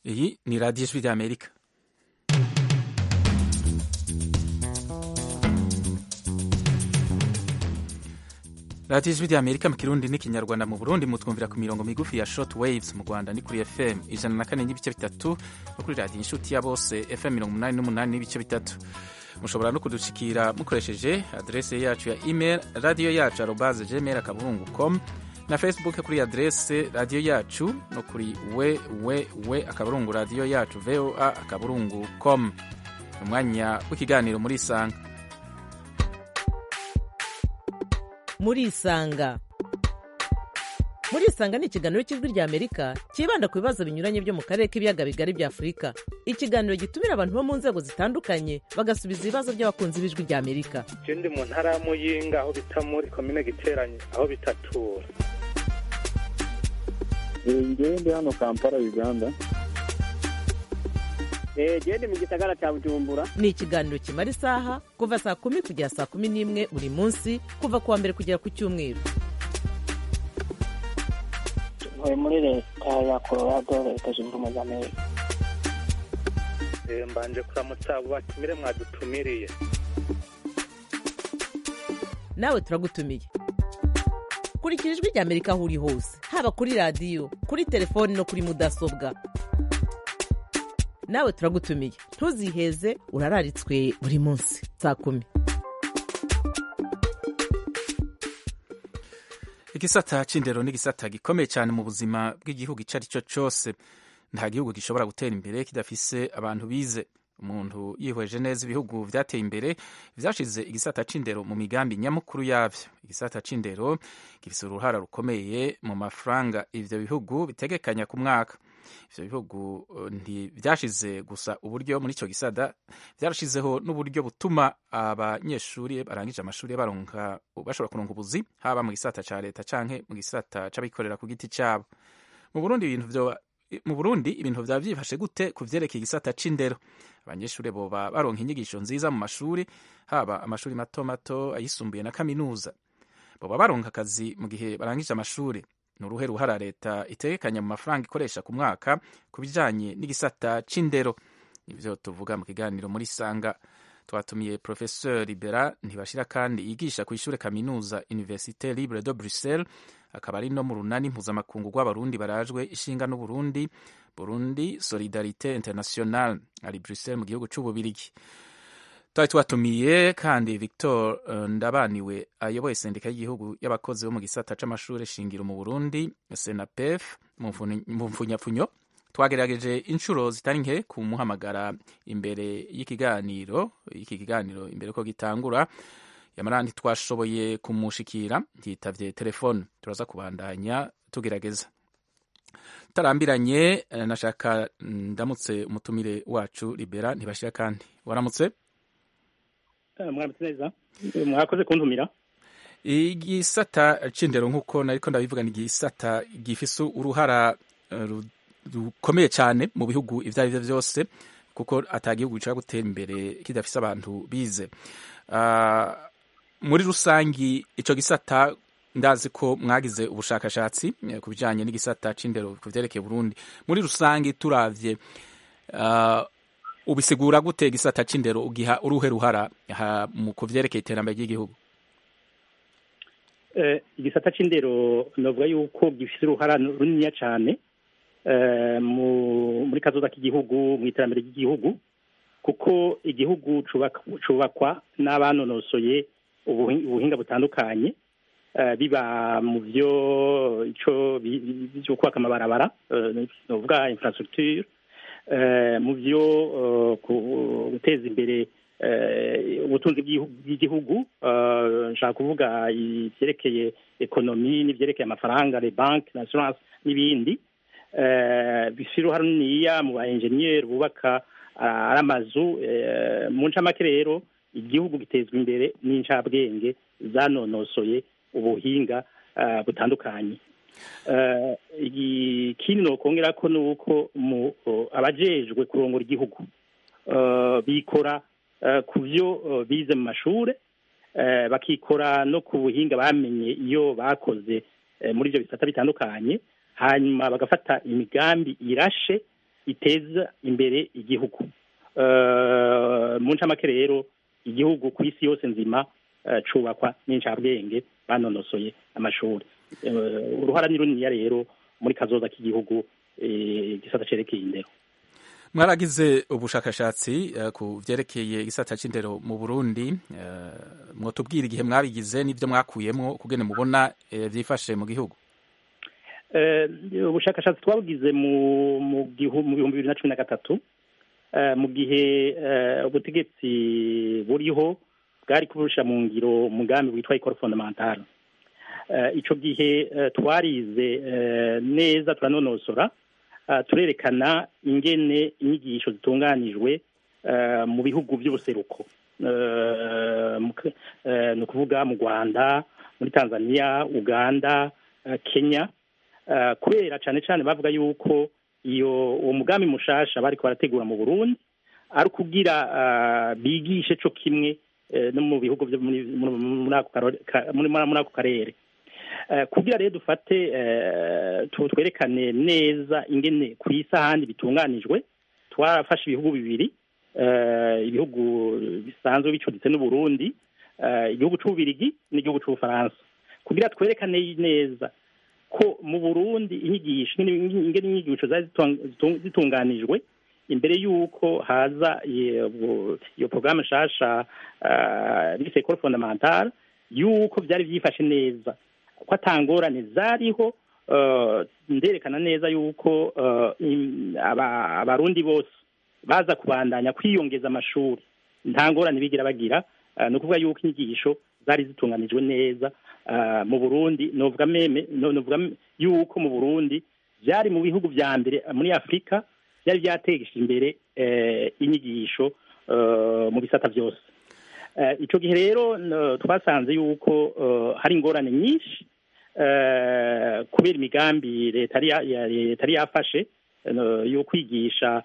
iyi ni radiyo ijwi ry'amerika radiyo ijwi ry'amerika mu kirundi n'ikinyarwanda mu burundi mutwumvira ku mirongo migufi ya short waves mu rwanda ni kuri fm ijana na kane n'ibice bitatu no kuri radiyo inshuti ya bose fm mirongo umunani n'umunani n'ibice bitatu mushobora no kudushikira mukoresheje adrese yacu ya email radiyo yacu arobaze gmail akaburungu com na facebook kuri adrese radiyo yacu no kuri we we we akaburungu radiyo yacu voa akaburungu com umwanya w'ikiganiro muri isanga muri isanga muri isanga ni ikiganiro cy'ijwi ry'amerika cyibanda ku bibazo binyuranye byo mu karere k'ibiyaga bigari bya afurika ikiganiro gitumira abantu bo mu nzego zitandukanye bagasubiza ibibazo by'abakunzi b'ijwi ry'amerika je ndi mu ntara ya muyinga aho bita muri komine giteranye aho bitatura ngewe ndi hano kampala uganda gende mu gisagara cya bujumbura ni ikiganiro kimara isaha kuva saa kumi kugera saa kumi n'imwe buri munsi kuva ku wa mbere kugera ku cyumweru ntuye muri leta ya colorado leta zunze ubumwe za amerika Eh, mbanje kuramutsa abo batumire mwadutumiriye nawe turagutumiye kurikira ijwi ry'amerika aho uri hose haba kuri radiyo kuri telefoni no kuri mudasobwa nawe turagutumiye ntuziheze urararitswe buri munsi saa kumi igisata c'indero ni igisata gikomeye cyane mu buzima bw'igihugu icyo ari cyo cyose nta gihugu gishobora gutera imbere kidafise abantu bize umuntu yihweje neza ibihugu vyateye imbere vyashize igisata c'indero mu migambi nyamukuru yavyo igisata c'indero gifise uruhara rukomeye mu mafaranga ivyo bihugu bitegekanya ku mwaka ivyo bihugu uh, ntivyashize gusa uburyo muri ico gisata vyarashizeho n'uburyo butuma abanyeshuri barangije amashuri baronka bashobora kuronka ubuzi haba mu gisata ca leta canke mu gisata c'abikorera ku giti cabo mu Burundi ibintu vyo mu Burundi ibintu vyaba vyifashe gute ku vyerekeye igisata c'indero abanyeshuri boba baronka inyigisho nziza mu mashuri haba amashuri mato mato ayisumbuye na kaminuza boba baronka akazi mu gihe barangije amashuri ni uruhe ruhara leta itegekanya mu mafaranga ikoresha ku mwaka ku bijanye n'igisata c'indero nivyo tuvuga mu kiganiro muri sanga twatumiye professeur libera ntibashira kandi yigisha ku ishure kaminuza université libre de bruxelles akaba ari no mu runani mpuzamakungu rw'abarundi barajwe ishinga n'uburundi burundi solidarité international ari bruxelles mu gihugu c'ububirigi twari twatumiye kandi victor uh, ndabaniwe ayoboye sendika y'igihugu y'abakozi bo mu gisata c'amashure shingiro mu burundi senapef mu mfunyapfunyo twagerageje inshuro zitari nke kumuhamagara imbere y'ikiganiro iki kiganiro imbere ko gitangura yamara ntitwashoboye kumushikira yitavye telefone turaza kubandanya tugerageza tarambiranye nashaka ndamutse umutumire wacu libera ntibashira kandi waramutse mwaramutse neza mwakoze kuntumira igisata c'indero nk'uko nariko ndabivuga ni igisata gifise uruhara uh, rukomeye cyane mu bihugu ivyo ari vyo vyose kuko ata gihugu gishobora gutera imbere kidafise abantu bize uh, muri rusangi ico gisata ndazi ko mwagize ubushakashatsi ku bijanye n'igisata c'indero ku vyerekeye Burundi muri rusangi turavye uh, ubisigura gute igisata c'indero ugiha uruhe ruhara mu kuvyerekeye iterambere ry'igihugu uh, igisata c'indero novuga yuko gifise uruhara runiniya cane uh, muri kazoza k'igihugu mu iterambere ry'igihugu kuko igihugu cubakwa n'abanonosoye ubuhinga butandukanye biba mu byo ico byo kubaka amabarabara novuga infrastructure mu byo guteza imbere ubutunzi bw'igihugu nshaka kuvuga ivyerekeye ekonomi n'ivyerekeye amafaranga les banques l'assurance n'ibindi bifise uruhara runiniya mu ba enjeniyeri bubaka ari amazu mu ncamake rero igihugu gitezwa imbere n'incabwenge zanonosoye ubuhinga butandukanye ikindi nokongera ko ni uko abajejwe kurongora igihugu bikora ku byo bize mu mashure bakikora no ku buhinga bamenye iyo bakoze muri ibyo bisata bitandukanye hanyuma bagafata imigambi irashe iteza imbere igihugu mu ncamake rero igihugu ku isi yose nzima cubakwa n'incabwenge banonosoye amashuri uruhara ni runiniya rero muri kazoza k'igihugu igisata cerekeye indero mwaragize ubushakashatsi ku vyerekeye igisata c'indero mu burundi mwotubwira igihe mwabigize n'ivyo mwakuyemwo kugene mubona vyifashe mu gihugu ubushakashatsi twabugize mu bihumbi bibiri na cumi na gatatu mu gihe ubutegetsi buriho bwari kuburusha mu ngiro umugambi witwa ikoro fondamentale ico gihe twarize neza turanonosora turerekana ingene inyigisho zitunganijwe mu bihugu by'ubuseruko ni ukuvuga mu rwanda muri tanzania uganda kenya kubera cyane cyane bavuga yuko iyo uwo mugambi mushasha bariko barategura mu burundi ari ukugira bigishe co kimwe no mu bihugu byo muri ako karere kugira rero dufate twerekane neza ingene ku isi ahandi bitunganijwe twarafashe ibihugu bibiri ibihugu bisanzwe bicuditse n'uburundi igihugu c'ububirigi n'igihugu c'ubufaransa kugira twerekane neza ko mu burundi inyigisho ingene inyigisho zari zitunganijwe imbere y'uko haza iyo porogaramu nshasha bise ekoro fondamentale y'uko byari byifashe neza ko atangorane zariho nderekana neza y'uko abarundi bose baza kubandanya kwiyongeza amashuri nta ngorane bigira bagira ni ukuvuga y'uko inyigisho zari zitunganijwe neza mu burundi novuga meme novuga y'uko mu burundi byari mu bihugu vya mbere muri afurika byari byategesha imbere inyigisho mu bisata byose icyo gihe rero twasanze yuko hari ingorane nyinshi kubera imigambi leta yari yafashe yo kwigisha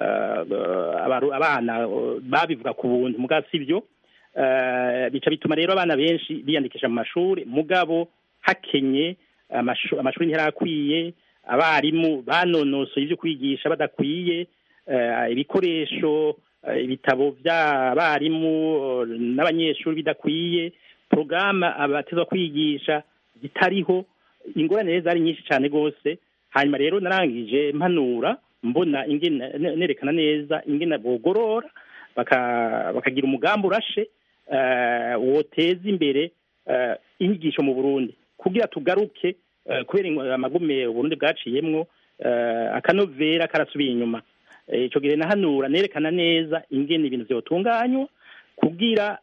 abana babivuga ku buntu muga si byo bica bituma rero abana benshi biyandikisha mu mashuri mugabo hakenye amashuri ntiyarakwiye abarimu banonosoye ibyo kwigisha badakwiye ibikoresho ibitabo by'abarimu n'abanyeshuri bidakwiye porogaramu abateza kwigisha zitariho ingorane rero zari nyinshi cyane rwose hanyuma rero narangije mpanura mbona nerekana neza ingena bogorora bakagira umugambi urashe woteza imbere inyigisho mu burundi kugira tugaruke kubera amagume uburundi bwaciyemwo akanovera karasubiye inyuma icyo gihe nahanura nerekana neza ingene ibintu byotunganywa kugira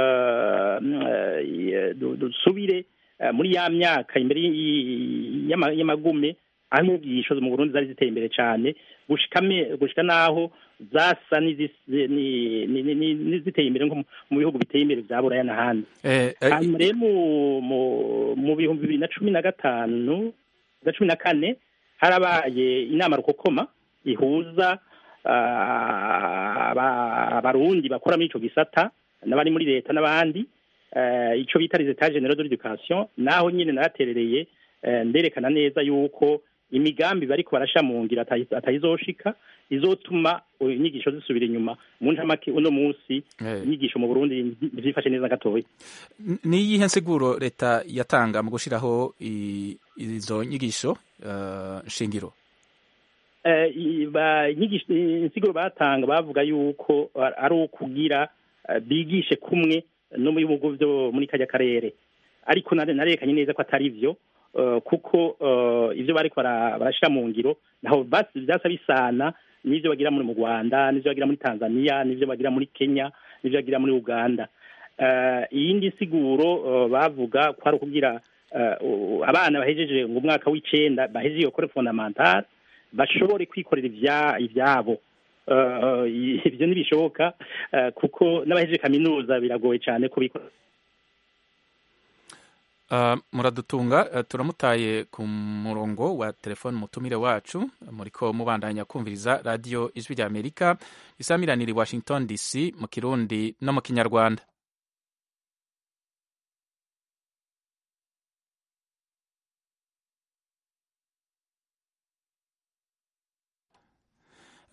dusubire muri ya myaka imbere y'amagume aho inyigisho mu burundi zari ziteye imbere cyane gushika n'aho zasa n'iziteye imbere nko mu bihugu biteye imbere bya buraya n'ahandi hanyuma rero mu bihumbi bibiri na cumi na gatanu na cumi na kane harabaye inama rukokoma ihuza abarundi bakora muri ico gisata n'abari muri leta n'abandi ico bita les etats generaux de l'éducation naho nyine naraterereye nderekana neza yuko imigambi bariko barasha mu ngira atayizoshika izotuma inyigisho zisubira inyuma mu ncamake uno munsi inyigisho mu burundi zifashe neza gatoya ni iyihe nsiguro leta yatanga mu gushiraho izo nyigisho shingiro insiguro batanga bavuga yuko ari ukugira bigishe kumwe no mu bihugu byo muri kajya karere ariko narekanye neza ko atari byo kuko ibyo bari barashyira mu ngiro naho byasa bisana n'ibyo bagira muri mu rwanda n'ibyo bagira muri tanzania n'ibyo bagira muri kenya n'ibyo bagira muri uganda iyindi siguro bavuga ko ari ukugira abana bahejeje ngo umwaka w'icenda bahejeje iyo kore fondamentale bashobore kwikorera ibyabo ibyo ntibishoboka kuko n'abahejeje kaminuza biragoye cyane kubikora muradutunga turamutaye ku murongo wa telefone umutumire wacu muriko mubandanya kumviriza radiyo ijwi rya amerika isamiranira i washington dc mu kirundi no mu kinyarwanda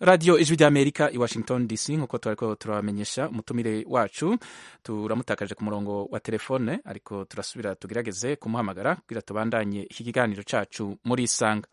radiyo ijwi ry'amerika i washington dc nk'uko turariko turabamenyesha umutumire wacu turamutakaje ku murongo wa telefone ariko turasubira tugerageze kumuhamagara kugira tubandanye iki kiganiro cacu muri isanga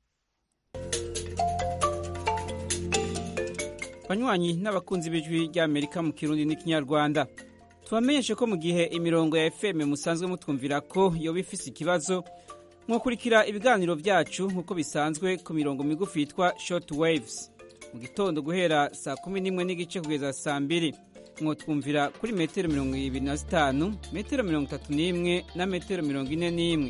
banywanyi n'abakunzi b'ijwi ry'amerika mu kirundi n'ikinyarwanda tubamenyeshe ko mu gihe imirongo ya fm musanzwe mutwumvira ko yoba ifise ikibazo mwakurikira ibiganiro byacu nk'uko bisanzwe ku mirongo migufi yitwa short waves mu gitondo guhera saa kumi n'imwe n'igice kugeza saa mbiri mwotwumvira kuri metero mirongo ibiri na zitanu metero mirongo itatu n'imwe na metero mirongo ine n'imwe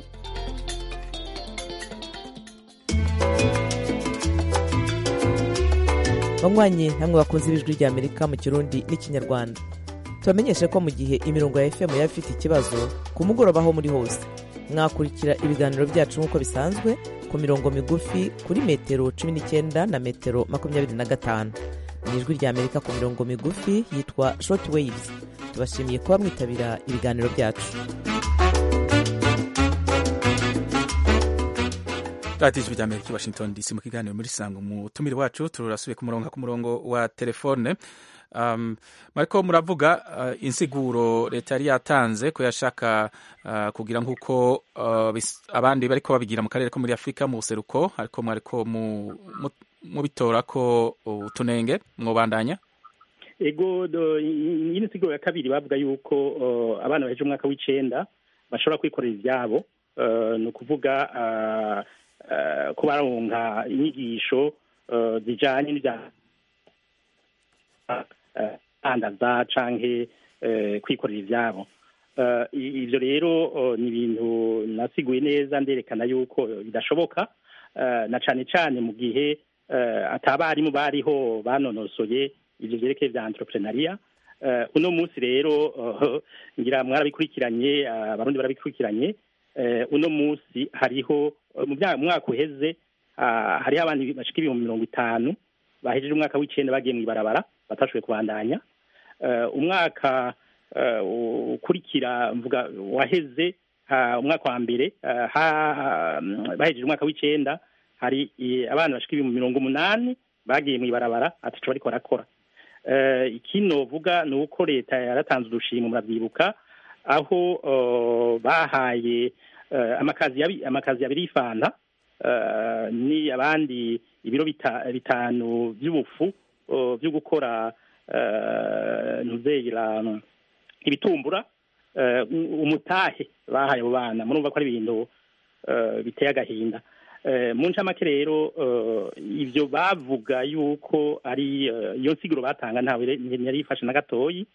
banywanyi namwe bakunze ibijwi rya amerika mu kirundi n'ikinyarwanda tubamenyeshe ko mu gihe imirongo ya fm yaba ifite ikibazo ku mugoroba aho muri hose mwakurikira ibiganiro byacu nk'uko bisanzwe ku mirongo migufi kuri metero cumi n'icyenda na metero makumyabiri na gatanu ni ijwi rya amerika ku mirongo migufi yitwa short waves tubashimiye kuba mwitabira ibiganiro byacu radiyo ijwi ry'amerika i washington dc mu kiganiro muri sango umutumire wacu turasubiye ku murongo ku murongo wa telefone um, mariko muravuga uh, insiguro leta yari yatanze ko yashaka uh, kugira nk'uko uh, abandi bariko babigira mu karere ko muri afurika mu buseruko ariko mwariko mubitora ko utunenge mwobandanya ego nyine insiguro ya kabiri bavuga yuko uh, abana baheje umwaka w'icenda bashobora kwikorera ivyabo uh, ni ukuvuga uh, uh, ko baronka inyigisho uh, zijanye n'ivya andaza canke kwikorera ivyabo ivyo rero ni ibintu nasiguye neza nderekana yuko bidashoboka na cane cane mu gihe atabarimu bariho banonosoye ivyo vyerekeye vya entrepreneuria uno munsi rero ngira mwarabikurikiranye abarundi barabikurikiranye uno munsi hariho mu mwaka uheze hariho abantu bashika ibihumbi mirongo itanu bahejeje umwaka w'icenda bagiye mw'ibarabara batashoboye kubandanya umwaka ukurikira mvuga waheze umwaka wa mbere bahejeje umwaka w'icenda hari abana bashika ibihumbi mirongo umunani bagiye mw'ibarabara ataco bariko barakora ikinovuga ni uko leta yaratanze udushimwe muravyibuka aho bahaye amakazi abiri y'ifanta ni abandi ibiro bitanu by'ubufu byo gukora ntuzeyira ibitumbura umutahe bahaye abo bana murumva ko ari ibintu biteye agahinda mu ncamake rero ibyo bavuga yuko ari iyo nsiguro batanga ntawe yari yifashe na gatoyi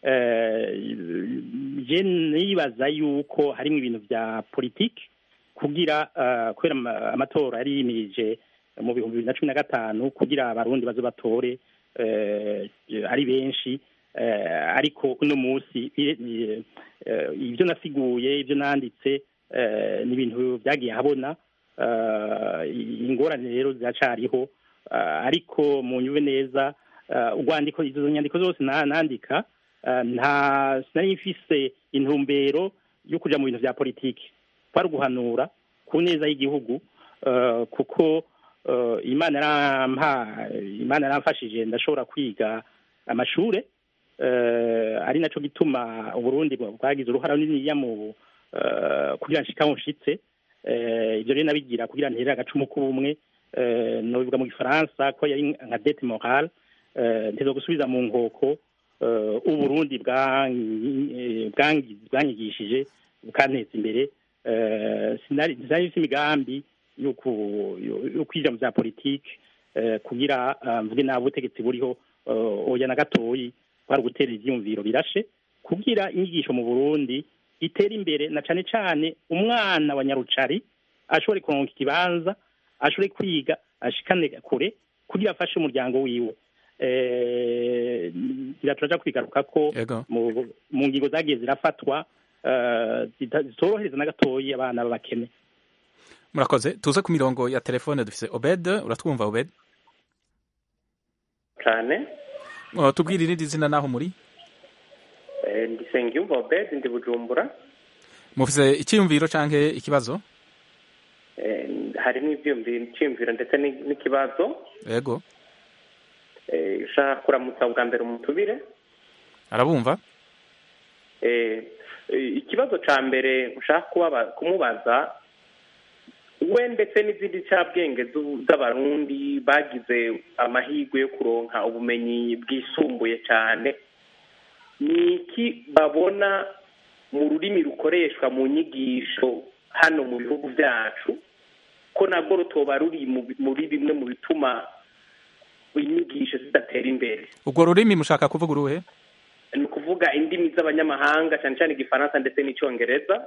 je nibaza yuko harimo ibintu bya politiki kugira kubera amatora yari yimirije mu bihumbi bibiri na cumi na gatanu kugira abarundi baze batore ari benshi ariko uno munsi ibyo nasiguye ibyo nanditse ni ibintu byagiye habona ingorane rero ziracariho ariko mu nyube neza urwandiko izo nyandiko zose nandika nta sinari mfise intumbero yo kuja mu bintu vya politiki kwari uguhanura ku neza y'igihugu kuko imana yarampa imana yaramfashije ndashobora kwiga amashure ari naco gituma uburundi bwagize uruhara runiniya mu kugira nshika aho nshitse ivyo rero nabigira kugira nterere agacumu k'ubumwe nobivuga mu gifaransa ko yari nka dete morale nteza gusubiza mu nkoko uburundi bwanyigishije bukanteza imbere sinari mfite imigambi yo kwinjira mu bya politiki kugira mvuge nabi ubutegetsi buriho oya na gatoyi kwari ugutera ivyiyumviro birashe kugira inyigisho mu burundi itera imbere na cane cane umwana wa nyarucari ashobore kuronka ikibanza ashobore kwiga ashikane kure kugira afashe umuryango wiwe turaja kwigaruka ko mu ngingo zagiye zirafatwa zitorohereza na gatoyi abana b'abakene murakoze tuze ku mirongo ya telefone dufise obed uratwumva obed cyane tubwire irindi zina naho muri ndi sengiyumva obed ndi bujumbura mufise icyiyumviro canke ikibazo harimo icyiyumviro ndetse n'ikibazo yego nshaka kuramutsa bwa mbere umutubire arabumva Eh, eh, ikibazo ca mbere nshaka kubaba- kumubaza we ndetse n'izindi ncabwenge zu- z'abarundi bagize amahirwe yo kuronka ubumenyi bwisumbuye cyane ni iki babona mu rurimi rukoreshwa mu nyigisho hano mu bihugu byacu ko nabwo rutoba ruri mu bi- muri bimwe mu bituma inyigisho zidatera imbere urwo rurimi mushaka kuvuga uruhe ni ukuvuga indimi z'abanyamahanga cyane cyane igifaransa ndetse n'icyongereza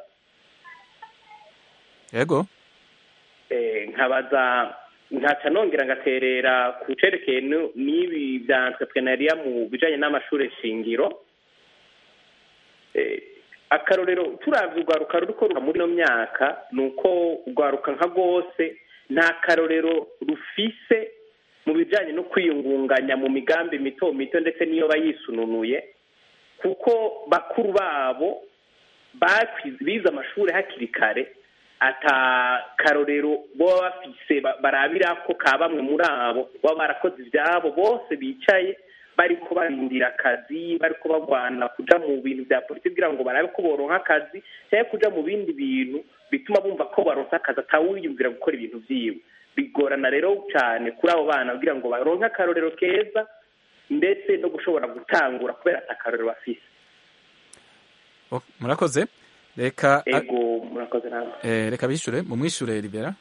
yego Eh, nkabaza nkaca nongera ngaterera ku cerekeye nu- n'ibi bya entrepreneuria mu bijanye n'amashure shingiro Eh, akarorero turavye urwaruka ruriko ruha muri ino myaka ni uko urwaruka nka rwose nta karorero rufise mu bijanye no kwiyungunganya mu migambi mito mito ndetse n'iyo bayisununuye kuko bakuru babo bakwize bize amashuri hakiri kare ata karorero baba bafise ba- barabira ko ka bamwe muri abo baba barakoze ibyabo bose bicaye bariko barindira akazi bariko bagwana kuja mu bintu bya politiki kugira ngo barabe ko boronka akazi cyangwa kuja mu bindi bintu bituma bumva ko baronka akazi atawiyumvira gukora ibintu vyiwe bigorana rero cyane kuri abo bana kugira ngo baronke akarorero keza ndetse no gushobora gutangura kubera ata karorero bafise Oh, murakoze reka ego murakoze namwe eh, reka bishure mumwishure libera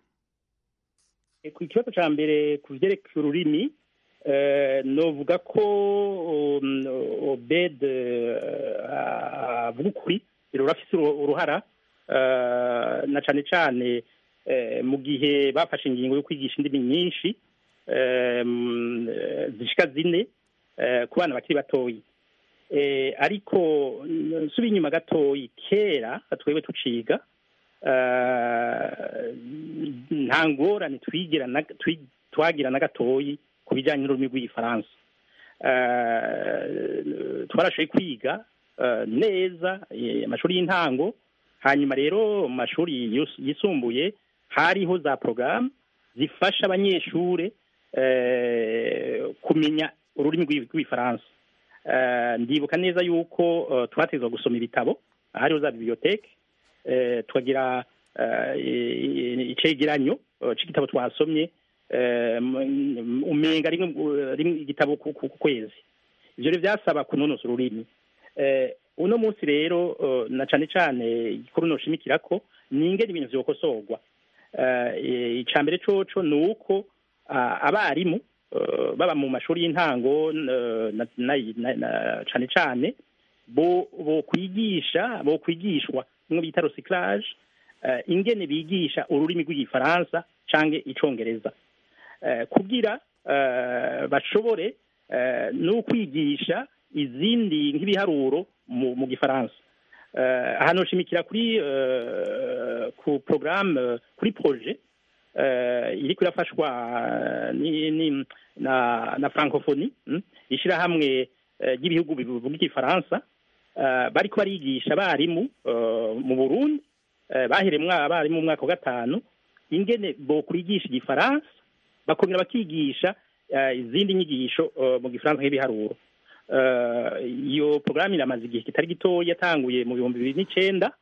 ku kibazo cya mbere ku byerekeye ururimi eh, novuga ko um, obed eh, avuga ukuri rurafise uru- uruhara eh, na cane cane eh, mu gihe bafashe ingingo yo kwigisha indimi nyinshi eh, mm, eh, zishika zine eh, ku bana bakiri batoyi eh, ariko nsubiye inyuma gatoyi kera twebwe tuciga eh, nta ngorane twigira na- twi- twagira na gatoyi ku bijyanye n'ururimi rw'igifaransa Eh, twarashoboye kwiga eh, neza eh, amashuri y'intango hanyuma rero mu mashuri yus- yisumbuye hariho za porogaramu zifasha abanyeshuri eh, kumenya ururimi rw'i- rw'igifaransa Eh, ndibuka neza yuko eh, twategetswe gusoma ibitabo hariho za biblioteke eh, tukagira eh, i- icegeranyo eh, c'igitabo twasomye eh, m- umenga rimwe rimwe igitabo ku ku- ku kwezi ivyo rero vyasaba kunonosa ururimi eh, uno munsi rero eh, na cane cane igikuru noshimikirako ni ingene ibintu vyokosorwa eh, ica mbere coco ni uko ah, abarimu eh, baba mu mashuri y'intango eh, na- na- na- na- cane cane bo bo kwigisha bo kwigishwa bimwe bita recyclage eh, ingene bigisha ururimi rw'igifaransa canke icongereza eh, kugira eh, bashobore eh, no kwigisha izindi nk'ibiharuro mu, mu gifaransa eh, aha noshimikira kuri eh, ku programme kuri projet eh, iriko irafashwa ni, ni, na, na francophonie mm, ishirahamwe eh, ry'ibihugu bivuga igifaransa eh, bariko barigisha abarimu eh, mu burundi eh, baheremwo abarimu mu mwaka wa gatanu ingene bokwigisha igifaransa bakongera bakigisha eh, izindi nyigisho eh, mu gifaransa nk'ibiharuro Eh, iyo porogaramu iramaze igihe kitari gitoya yatanguye mu bihumbi bibiri n'icenda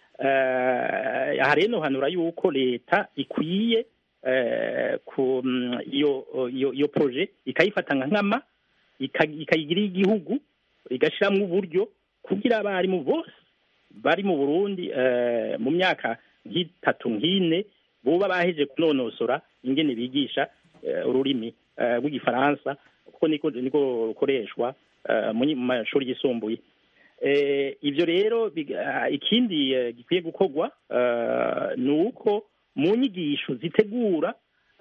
Eh, aha rero nohanura yuko leta ikwiye eh, ku mm, iyo iyo iyo proje ikayifata nka nkama ika- ikayigira igihugu igashiramwo uburyo kugira abarimu bose bari mu burundi eh, mu myaka nk'itatu nk'ine boba baheje kunonosora ingene bigisha eh, ururimi eh, rw'igifaransa kuko niko niko rukoreshwa eh, mu nyi- mu mashuri yisumbuye eh, ivyo rero big- ah, ikindi eh, gikwiye gukorwa eh, ni uko mu nyigisho zitegura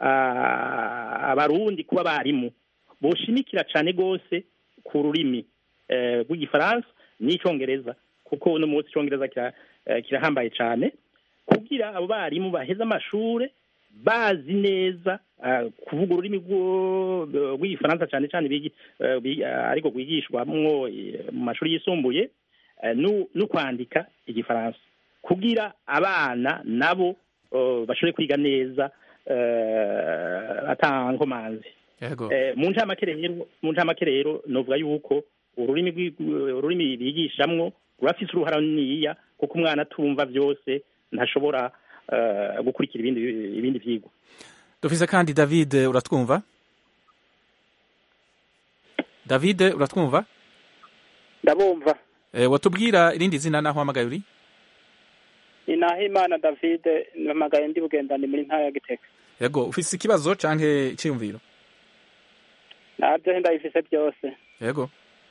ah, abarundi kuba abarimu boshimikira cane gose ku rurimi eh, rw'igifaransa n'icongereza kuko uno munsi icongereza kira- eh, kirahambaye cane kugira abo barimu baheze amashure bazi neza ah, kuvuga ururimi rwo- rw'igifaransa cane cane bigi- eh, bi- ah, ariko rwigishwamwo eh, mu mashuri yisumbuye eh, nu- no kwandika igifaransa kugira abana nabo eh, bashobore kwiga neza eh, ata nkomanzi yego Eh, mu ncamake rero mu ncamake rero novuga yuko ururimi rw'i- ururimi bigishamwo rurafise uruhara runiniya kuko umwana atumva byose ntashobora eh, gukurikira ibindi ibindi vyigwa dufise kandi david uratwumva david uratwumva ndabumva e, watubwira irindi zina naho uhamagaye uri ni nahimana david mpamagaye ndi bugendani muri ntara ya gitega yego ufise ikibazo canke iciyumviro nabyo ndabifise byose yego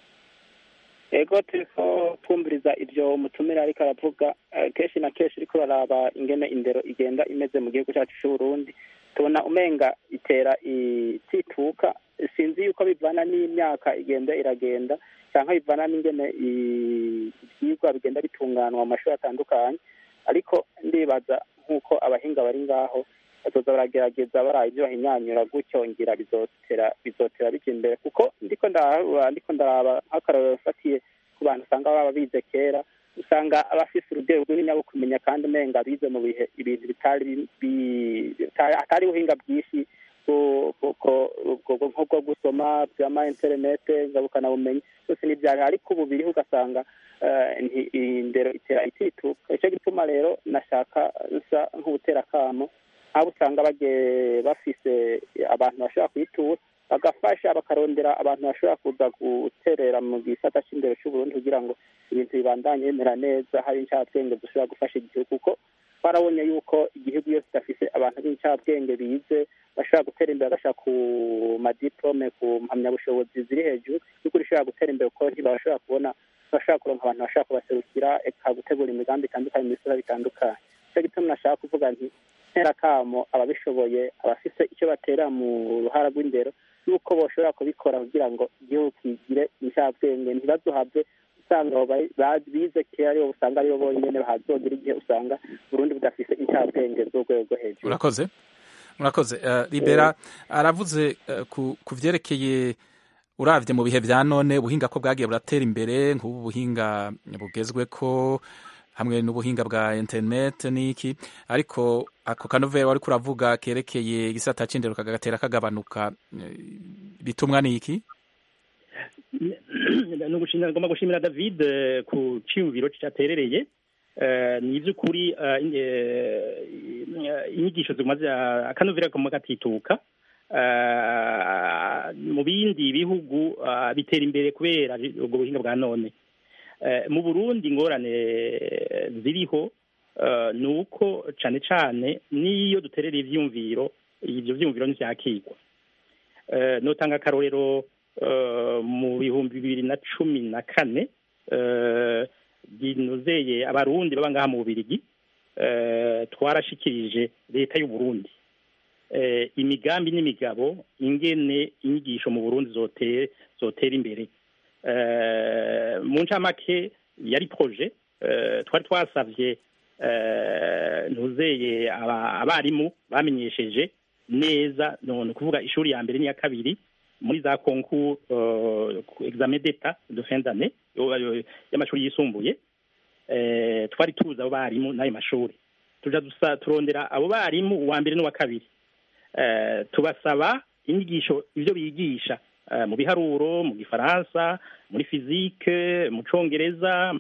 ego turiko twumviriza ivyo umutumire ariko aravuga eh, kenshi na kenshi uriko uraraba ingene indero igenda imeze mu gihugu cyacu c'uburundi tubona umenga itera itituka sinzi yuko bivana n'imyaka igenda iragenda cyangwa bivana n'ingene i- ivyigwa bigenda bitunganwa mu mashuri atandukanye ariko ndibaza nk'uko abahinga bari ngaho bazoza baragerageza baraye ibyo bahinyanyura gutyo ngira bizotera bizotera bija imbere kuko ndiko ndaraba ndiko ndaraba nk'akarorero fatiye ku bantu usanga baba bize kera usanga abafise urugero runini rwo kumenya kandi umenga bize mu bihe ibintu bitari bi- bi- bitari- atari ubuhinga bwinshi bwo- bwo- bwo- bwo- nko bwo gusoma byama interinete ngabukanabumenyi byose n'ibyari ariko ubu biriho ugasanga eh, nti- indero itera itituka icyo gituma rero nashaka nsa nk'ubutera akamo abo usanga bagiye bafise abantu bashobora kuyitura bagafasha bakarondera abantu bashobora kuza guterera mu gisata c'indero c'uburundi kugira ngo ibintu bibandanye bimera neza hari incabwenge dushobora gufasha igihugu kuko twarabonye yuko igihugu iyo kidafise abantu b'incabwenge bize bashobora gutera imbere bagashaka ku madiplome ku mpamyabushobozi ziri hejuru y'ukuri ishobora gutera imbere kuko ntibashobora kubona bashobora kuronka abantu bashobora kubaserukira eka gutegura imigambi itandukanye mu bisura bitandukanye nicyo gituma nashaka kuvuga nti ntera kamo ababishoboye abafise icyo batera mu ruhara rw'indero yuko boshobora kubikora kugira ngo igihugu kigire incabwenge ntibazohave usanga abo ba- ba- bize kera aribo usanga aribo bonyene bahazogira igihe usanga burundi budafise incabwenge z'urwego rwo hejuru urakoze murakoze Eh, libera aravuze eh, ku ku vyerekeye uravye mu bihe vya none ubuhinga ko bwagiye buratera imbere nk'ubu buhinga bugezweko hamwe n'ubuhinga bwa internet n'iki ariko ako kanovera wariko uravuga kerekeye igisata c'indero kagatera kagabanuka eh, bitumwa n'iki ni ugushimira ngomba gushimira david eh, ku ciyumviro caterereye Eh, ni ivy'ukuri eh, in- eh, inyigisho zimaze akanovera kama gatituka Eh, mu bindi bihugu ah, bitera imbere kubera ubwo buhinga bwa none Eh, mu burundi ingorane ziriho eh, ni uko cane cane n'iyo duterera ivyumviro ivyo vyumviro ntivyakigwa Eh, notanga akarorero eh, mu bihumbi bibiri na cumi na kane eh, binozeye abarundi baba ngaha mu bubirigi eh, twarashikirije leta y'uburundi eh, imigambi n'imigabo ingene inyigisho mu burundi zote- zotera imbere eh, mu ncamake yari proje eh, twari twasavye eh, ntuzeye aba- abarimu bamenyesheje neza none kuvuga ishuri ya mbere n'iya kabiri muri za concours euh, examen d'etat de fin d'année yo- yo- y'amashuri yisumbuye eh, twari tuzi abo barimu n'ayo mashuri tuja dusa turondera abo barimu uwa mbere n'uwa kabiri eh, tubasaba inyigisho ivyo bigisha eh, mu biharuro mu gifaransa muri fizike mu congereza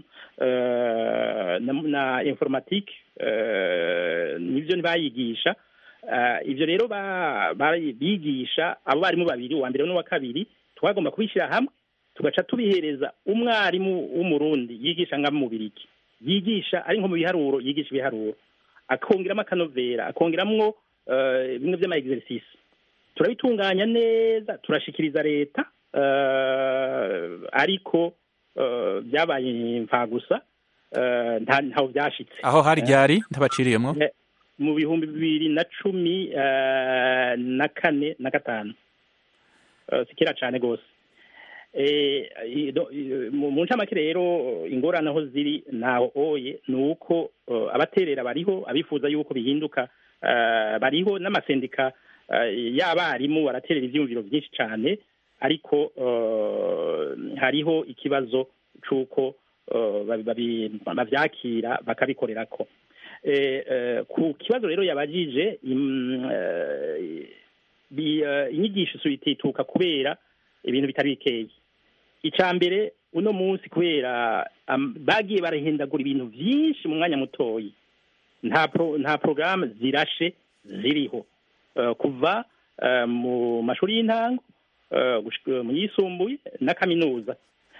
eh, na, na informatique eh, nivyo ntibayigisha Eh, ivyo rero ba- bari- bigisha abo barimu babiri uwa mbere n'uwa kabiri twagomba kubishyira hamwe tugaca tubihereza umwarimu w'umurundi yigisha nka mu biriki yigisha ari nko mu biharuro yigisha ibiharuro akongeramo akanovera akongeramwo eh, bimwe vy'ama exercice turabitunganya neza turashikiriza leta eh, ariko eh, byabaye imfagusa eh, nta- ntaho vyashitse aho hari ryari ntabaciriyemwo Eh, mu bihumbi bibiri na cumi eh, na kane na gatanu Eh, si kera cane gose Eh, i- do- i- mu mu ncamake rero ingorane aho ziri naho oye ni uko eh, abaterera bariho abifuza yuko bihinduka eh, bariho n'amasendika eh, y'abarimu baraterera ivyumviro vyinshi cane ariko eh, hariho ikibazo c'uko eh, babi- babi- bavyakira bakabikorerako Eh, eh, ku kibazo rero yabajije im- eh, bi- eh, inyigisho itituka kubera ibintu bitari bikeyi icya mbere uno munsi kubera am- bagiye barahindagura ibintu byinshi mu mwanya mutoyi nta pro, nta porogaramu zirashe ziriho Eh, kuva eh, mu mashuri y'intango eh, gushika mu yisumbuye na kaminuza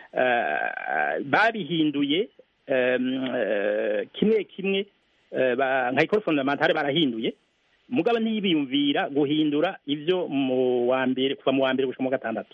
Eh, babihinduye em, eh, kimwe kimwe eh, ba- nka ikoro fondamentale barahinduye mugabo ntibiyumvira guhindura ibyo mu wa mbere kuva mu wa mbere gushika mu wa gatandatu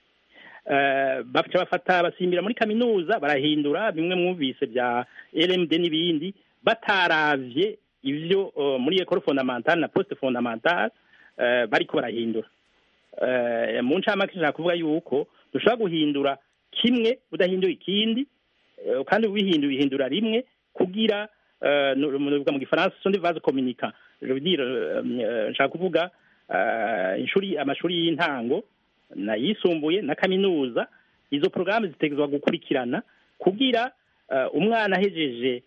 Eh, baca bafata basimbira muri kaminuza barahindura bimwe mwumvise bya LMD n'ibindi bataravye ivyo eh, muri école fondamentale na poste fondamentale eh, bariko barahindura Eh, mu ncamake nshaka kuvuga yuko dushobora guhindura kimwe udahinduye ikindi eh, kandi ubihinduye uhindura rimwe kugira eh, nu- mu mu gifaransa sont des vases communicants je veux dire euh, euh, nshaka kuvuga eh, ishuri amashuri y'intango na yisumbuye na kaminuza izo porogaramu zitegerezwa gukurikirana kugira eh, umwana ahejeje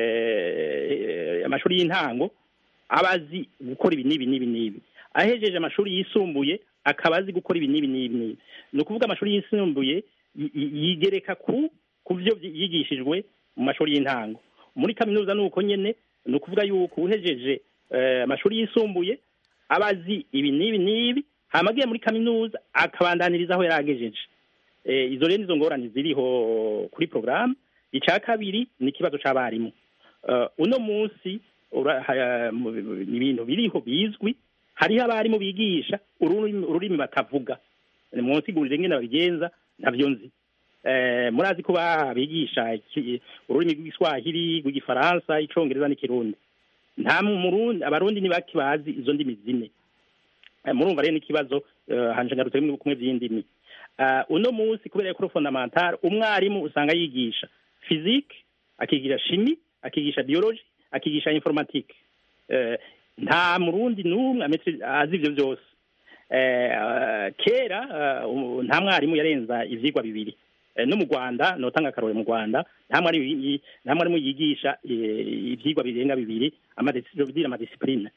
eh, amashuri y'intango aba azi gukora ibi n'ibi n'ibi n'ibi ahejeje amashuri yisumbuye akaba azi gukora ibi n'ibi n'ibi n'ibi ni ukuvuga amashuri yisumbuye yi- yi- yigereka ku ku byo byi- yigishijwe mu mashuri y'intango muri kaminuza ni uko nyene ni ukuvuga yuko uhejeje eh, amashuri yisumbuye aba azi ibi n'ibi n'ibi hama agiye muri kaminuza akabandaniriza aho yari agejeje Eh, izo rero nizo ngorane ziriho kuri porogaramu icya kabiri ni ikibazo c'abarimu Eh, uno munsi ura- ha- mu- ni ibintu biriho bizwi hariho abarimu bigisha ururimi ururimi batavuga munsigurire ingene babigenza ntabyo nzi Eh, murazi ko babigisha iki- ururimi rw'igiswahili rw'igifaransa icongereza n'ikirundi nta murundi abarundi ni bake bazi izo ndimi zine Eh, murumva rero n'ikibazo eh, hanje ngarutse rimwe kumwe vy'indimi Eh, uno munsi kubera ko fondamentale umwarimu usanga yigisha physique akigisha chimie akigisha biology akigisha informatique Eh, nta murundi n'umwe ametri- azi ivyo byose Eh, eh, kera eh, u- nta mwarimu yarenza ivyigwa bibiri Eh, no mu rwanda notanga akarore mu rwanda nta mwarimu yi- nta mwarimu yigisha eh, ivyigwa birenga bibiri amadisipline amadisipline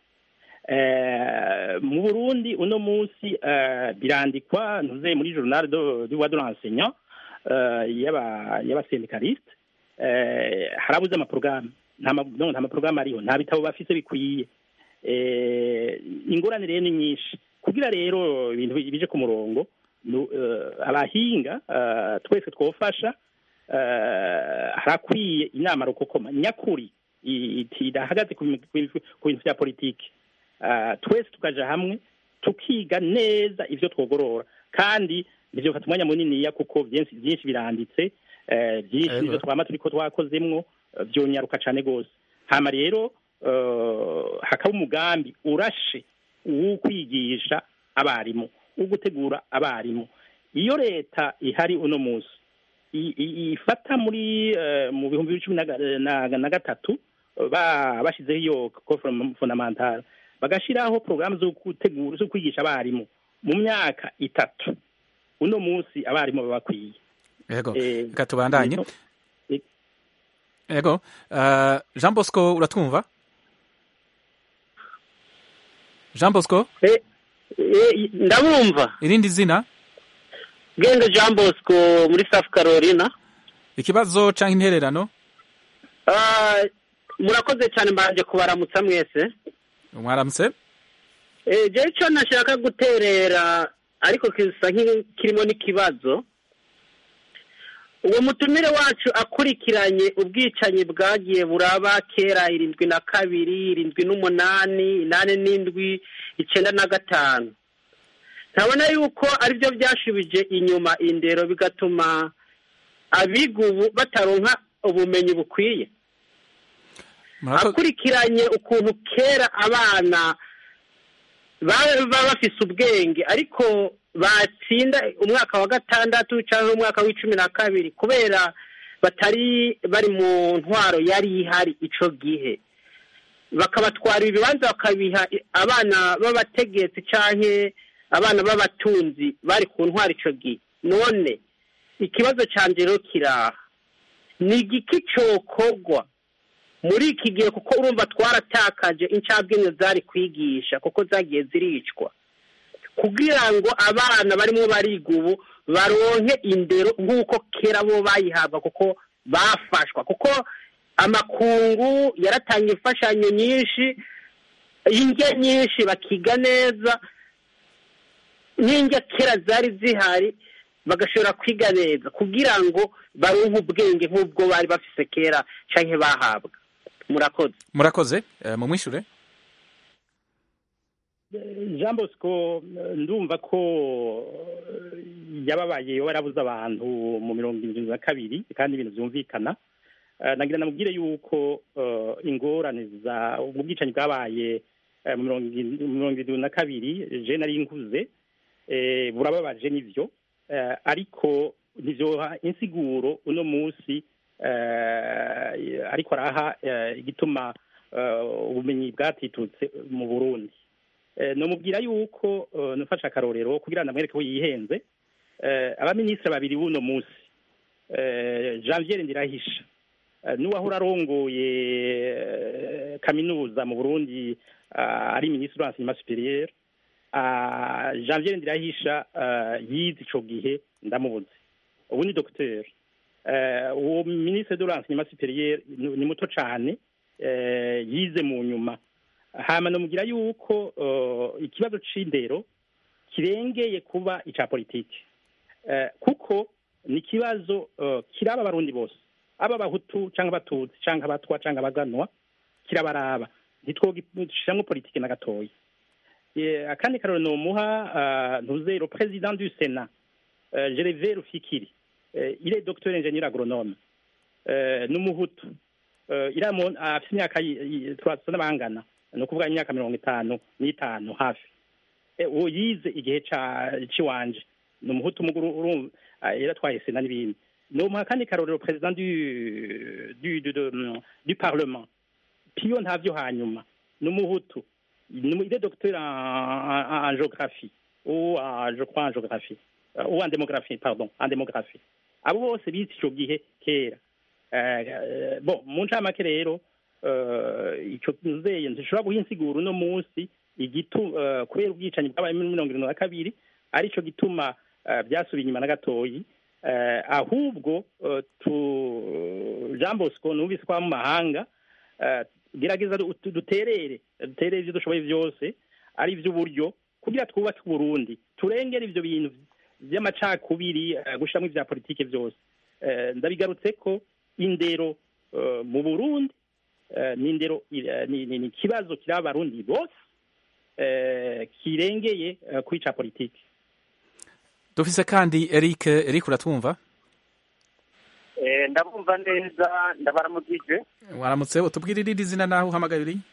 Eh, mu burundi uno munsi eh, birandikwa ntuze muri journal do du de l'enseignant eh, y'aba y'abasendikaliste eh, harabuze amaporogaramu nta ma- no, nta maporogaramu ariho nta bitabo bafise bikwiye eh, ingorane rero ni nyinshi kugira rero ibintu bi- bije ku murongo nu- eh, abahinga eh, twese twofasha eh, harakwiye inama rukokoma nyakuri i- iti- idahagaze ku bintu- ku bintu ku bintu vya politiki Ah, twese tukaja hamwe tukiga neza ivyo twogorora kandi nivyo fata umwanya muniniya kuko byinshi byinshi biranditse eh, byinshi Ego. nivyo twama turiko twakozemwo eh, vyonyaruka cane gose hama rero eh, hakaba umugambi urashe wo kwigisha abarimu wo gutegura abarimu iyo leta ihari uno munsi i- i- ifata muri eh, mu bihumbi bibiri cumi na ga- na na gatatu ba- bashizeho iyo cour fondamentale bagashiraho porogaramu zo gutegura zo kwigisha abarimu mu myaka itatu uno munsi abarimu baba bakwiye yego Eh, reka tubandanye ibintu- eh, yego Eh, jean bosco uratwumva jean bosco ndabumva irindi zina bwenge jean bosco muri south carolina ikibazo canke intererano Ah, murakoze cyane mbanje kubaramutsa mwese mwaramutse Eh, jewe icyo nashaka guterera ariko kisa nk'ikirimo n'ikibazo uwo mutumire wacu akurikiranye ubwicanyi bwagiye buraba kera irindwi na kabiri irindwi n'umunani inani n'indwi icyenda na gatanu ntabona yuko aribyo byashubije inyuma indero bigatuma abiga ubu bataronka ubumenyi bukwiye Murako- akurikiranye ukuntu kera abana baba bafise ubwenge ariko batsinda umwaka wa gatandatu cyangwa umwaka w'icumi na kabiri kubera batari bari mu ntwaro yari ihari ico gihe bakabatwara ibibanza bakabiha abana b'abategetsi canke abana b'abatunzi bari ku ntwaro ico gihe none ikibazo canje rero kiraha ni igiki cokogwa muri iki gihe kuko urumva twaratakaje incabwenge zari kwigisha kuko zagiye ziricwa kugira ngo abana barimo bariga ubu baronke indero nk'uko kera bo bayihabwa kuko bafashwa kuko amakungu yaratanga imfashanyo nyinshi indya nyinshi bakiga neza n'indya kera zari zihari bagashobora kwiga neza kugira ngo baronke ubwenge nk'ubwo bari bafise kera cyangwa bahabwa murakoze murakoze eh, mumwishure jean bosco ndumva ko yababaye warabuze abantu mu mirongo irindwi na kabiri kandi ibintu byumvikana Eh, nagira namubwire yuko eh, ingorane za ubwo bwicanyi bwabaye eh, mu mirongo irindwi mu mirongo irindwi na kabiri je nari nkuze eh, burababaje nivyo Eh, ariko ntivyoha insiguro uno munsi eh, ariko araha eh, igituma eh, ubumenyi bwatitutse mu burundi Eh, nomubwira yuko eh, nufashe akarorero kugira ndamwereke ko yihenze eh, abaminisitiri babiri b'uno munsi eh, janvier ndirahisha eh, n'uwahora arongoye eh, kaminuza mu burundi ah, ari minisitiri w'enseignement supérieur ah, janvier ndirahisha ah, yize ico gihe ndamubuze ubu ni docteur eh, uwo minisitiri de l'enseignement supérieur ni ni muto cane eh, yize mu nyuma hama nomugira yuko uh, ikibazo c'indero kirengeye kuba ica politike uh, kuko ni ikibazo uh, kiraba abarundi bose aba abahutu canke abatutsi canke abatwa canke abaganwa kirabaraba ntitwogishiramwo politike na gatoya Eh, akandi karero nomuha uh, ntuzero president du sénat uh, gervais rufikiri uh, il est docteur ingénieur agronome uh, n'umuhutu uh, iramo afite imyaka yi- yi- turasa n'abangana ni ukuvuga imyaka mirongo itanu n'itanu hafi Eh, uwo yize igihe ca ciwanje ni umuhutu muguru urumva ah, yaratwaye sena n'ibindi nomuha kandi karorero president du du du, du, du parlement piyo ntavyo hanyuma ni umuhutu ni mu- il est docteur en, en, en géographie ou en, je crois en géographie euh, ou en démographie pardon en démographie abo bose bize ico gihe kera Eh, eh, bon mu ncamake rero eh, ico nzeye ntishobora guha insiguro uno munsi igitu eh, kubera ubwicanyi bwabaye muri mirongo irindwi na kabiri arico gituma eh, byasubiye inyuma na gatoyi eh, ahubwo eh, tu jean bosco numvise ko aba mu mahanga eh, gerageza du- du- duterere duterere ivyo dushoboye vyose ari ivy'uburyo kugira twubake uburundi turengere ivyo bintu vy'amacakubiri eh, gushiramwo ivya politike vyose Eh, ndabigarutse ko indero eh, mu burundi eh, ni indero eh, ni ni- ni ikibazo kiri abarundi bose eh, kirengeye eh, kwica politike dufise kandi eric eric uratwumva ndabumva neza ndabaramukije waramutse utubwire irindi zina naho uhamagaye uri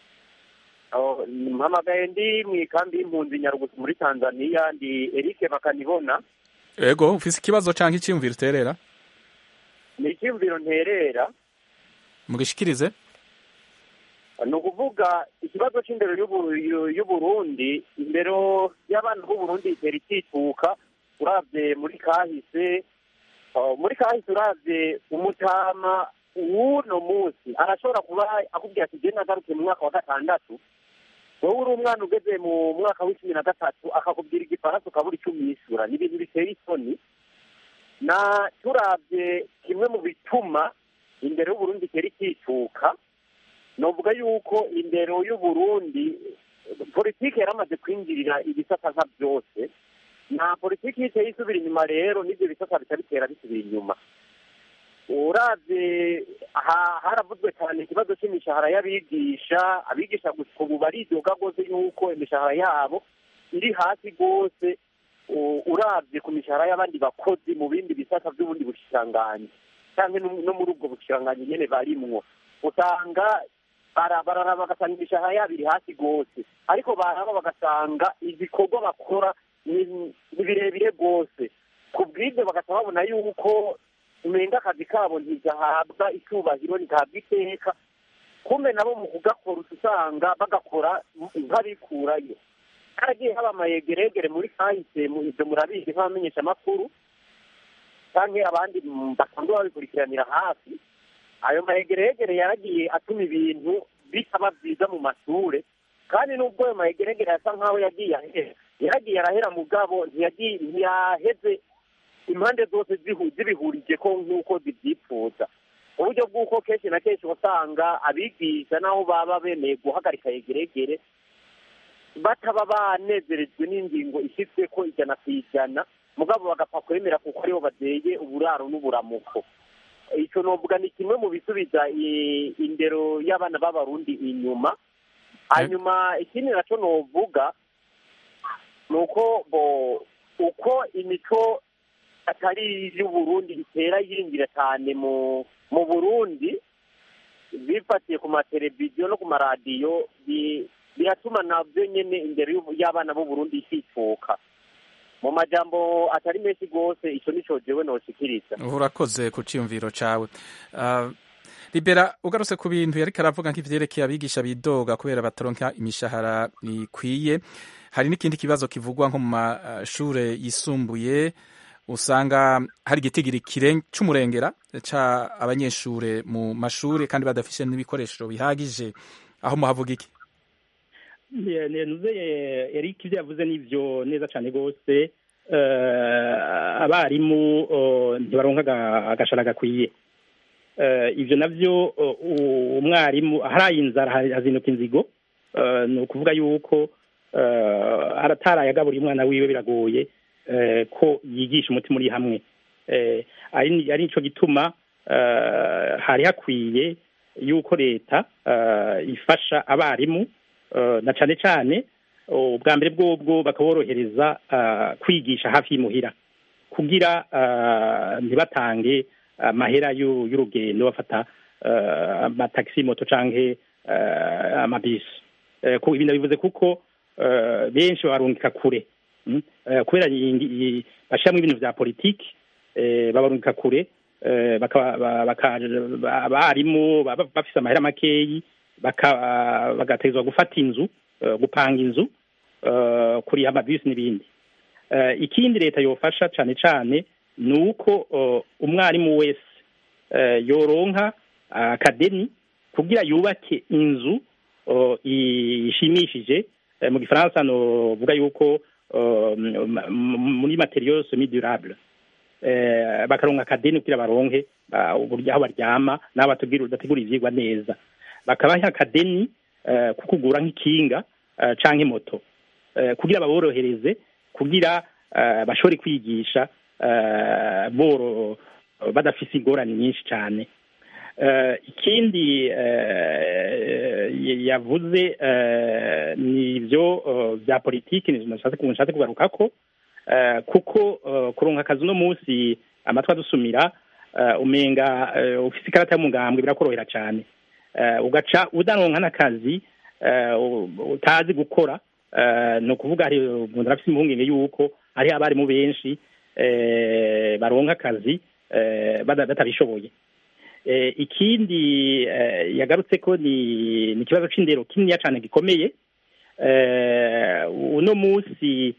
Oh, mpamagaye ndi mu ikambi y'impunzi nyarugusu muri tanzania ndi eric bakanibona ego ufise ikibazo canke iciyumviro uterera ni icyumviro nterera mugishikirize ni ukuvuga ikibazo cy'indero y'ubu- y'u- y'uburundi indero y'abana b'uburundi itera ikituka urabye muri kahise oh, muri kahise urabye umutama w'uno munsi arashobora kuba akubwira ati genda agaruke mu mwaka wa gatandatu wowe uri umwana ugeze mu mwaka w'icumi na gatatu akakubwira igifaransa ukabura icyo umwishyura ni ibintu biteye isoni na turabye kimwe mu bituma indero y'uburundi itera ikituka novuga yuko indero y'uburundi politiki yaramaze kwinjirira ibisata nka byose nta politiki iteye isubira inyuma rero n'ibyo bisata bica bitera bisubira inyuma uravye ha- haravuzwe cyane ikibazo cy'imishahara y'abigisha abigisha gusa ubu baridoga rwose yuko imishahara yabo iri hasi rwose u- uravye ku mishahara y'abandi bakozi mu bindi bisata by'ubundi bushikiranganji cyangwa no no muri ubwo bushikiranganji nyene barimwo usanga bara- bararaba bagasanga imishahara yabo iri hasi rwose ariko baraba bagasanga ibikorwa bakora ni ni birebire rwose ku bw'ibyo bagaca babona yuko umenga akazi kabo ntigahabwa icyubahiro ntigahabwa iteka kumbe nabo mu kugakora uca usanga bagakora nk'abikurayo haragiye haba amayegeregere muri kahise mu- ibyo murabizi nk'abamenyesha amakuru canke abandi mm, basanzwe babikurikiranira hafi ayo mayegeregere yaragiye atuma ibintu bitaba byiza mu mashure kandi nubwo ayo mayegeregere yasa nk'aho yagiye ahera yaragiye arahera mugabo ntiyagiye ntiyaheze impande zose zihu- zibihurije ko nk'uko zibyifuza uburyo bw'uko kenshi na kenshi usanga abigisha n'aho baba bemeye guhagarika yegeregere bataba banezerejwe n'ingingo ishyizwe ko ijana ku ijana mugabo bagapfa kwemera kuko aribo bateye uburaro n'uburamuko icyo novuga ni kimwe mu bisubiza i- indero y'abana b'abarundi inyuma hanyuma ikindi nacyo novuga ni uko bo uko imico atari iy'uburundi itera yinjira cyane mu mu burundi bifatiye ku mateleviziyo no ku maradiyo bi- biratuma nabyo nyine imbere y'ubu- y'abana b'uburundi isifuka mu majambo atari menshi rwose icyo nico jewe noshikiriza urakoze ku cyiyumviro cyawe Ah, libera ugarutse ku bintu yariko aravuga nk'ivyerekeye abigisha bidoga kubera bataronka imishahara ikwiye hari n'ikindi kibazo kivugwa nko mu mashure yisumbuye usanga hari igitigiri kire- c'umurengera ca abanyeshure mu mashure kandi badafise n'ibikoresho bihagije aho muhavuga iki nuze Eric ibyo yavuze nivyo neza cyane rwose Eh, abarimu oh, ntibaronka aga- agashara gakwiye Eh, ivyo navyo oh, u- umwarimu aharaye inzara ha- hazinduka inzigo Eh, ni ukuvuga yuko eh, arataraye agaburiye umwana wiwe biragoye eh, ko yigisha umutima uri hamwe Eh, ari ni- ari nico gituma eh, hari hakwiye yuko leta eh, ifasha abarimu eh, na cane cane ubwa mbere bwobwo bakaborohereza eh, kwigisha hafi y'imuhira kugira eh, ntibatange amahera y'u- y'urugendo bafata eh, amatagisi moto canke eh, amabisi Eh, ku- ibi ndabivuze kuko eh, benshi barungika kure Mm. Eh, kubera iyi- iyi- bashiramwo ibintu vya politiki eh, babarungika kure eh, baka- ba- baka- ba- abarimu baba bafise amahera makeyi baka- bagategezwa gufata inzu eh, gupanga inzu eh, kuriha amabisi n'ibindi Eh, ikindi leta yofasha cane cane ni uko eh, umwarimu wese eh, yoronka akadeni kugira yubake inzu eh, ishimishije Eh, mu gifaransa novuga yuko eh, m- m- muri materiaux semi durable eh, bakaronka akadeni kugira baronke ah, uburyo aho baryama n'aho bategura bategura ivyigwa neza bakabaha akadeni eh, ko kugura nk'ikinga eh, canke moto eh, kugira baborohereze kugira eh, bashobore kwigisha eh, boro badafise ingorane nyinshi cane Eh, ikindi eh, y- yavuze eh, ni ibyo eh, bya politiki ni nashatse ku- nshatse kugarukako eh, kuko eh, kuronka akazi uno munsi amatwi adusumira eh, umenga eh, ufise ikarata y'umugambwe birakorohera cane Eh, ugaca udaronka n'akazi eh, u- utazi gukora eh, ni ukuvuga hari umuntu arafise impungenge yuko hariho abarimu benshi eh, baronka akazi eh, bada- batabishoboye eh, ikindi eh, yagarutse ko ni ni ikibazo c'indero kininiya cane gikomeye eh, uno munsi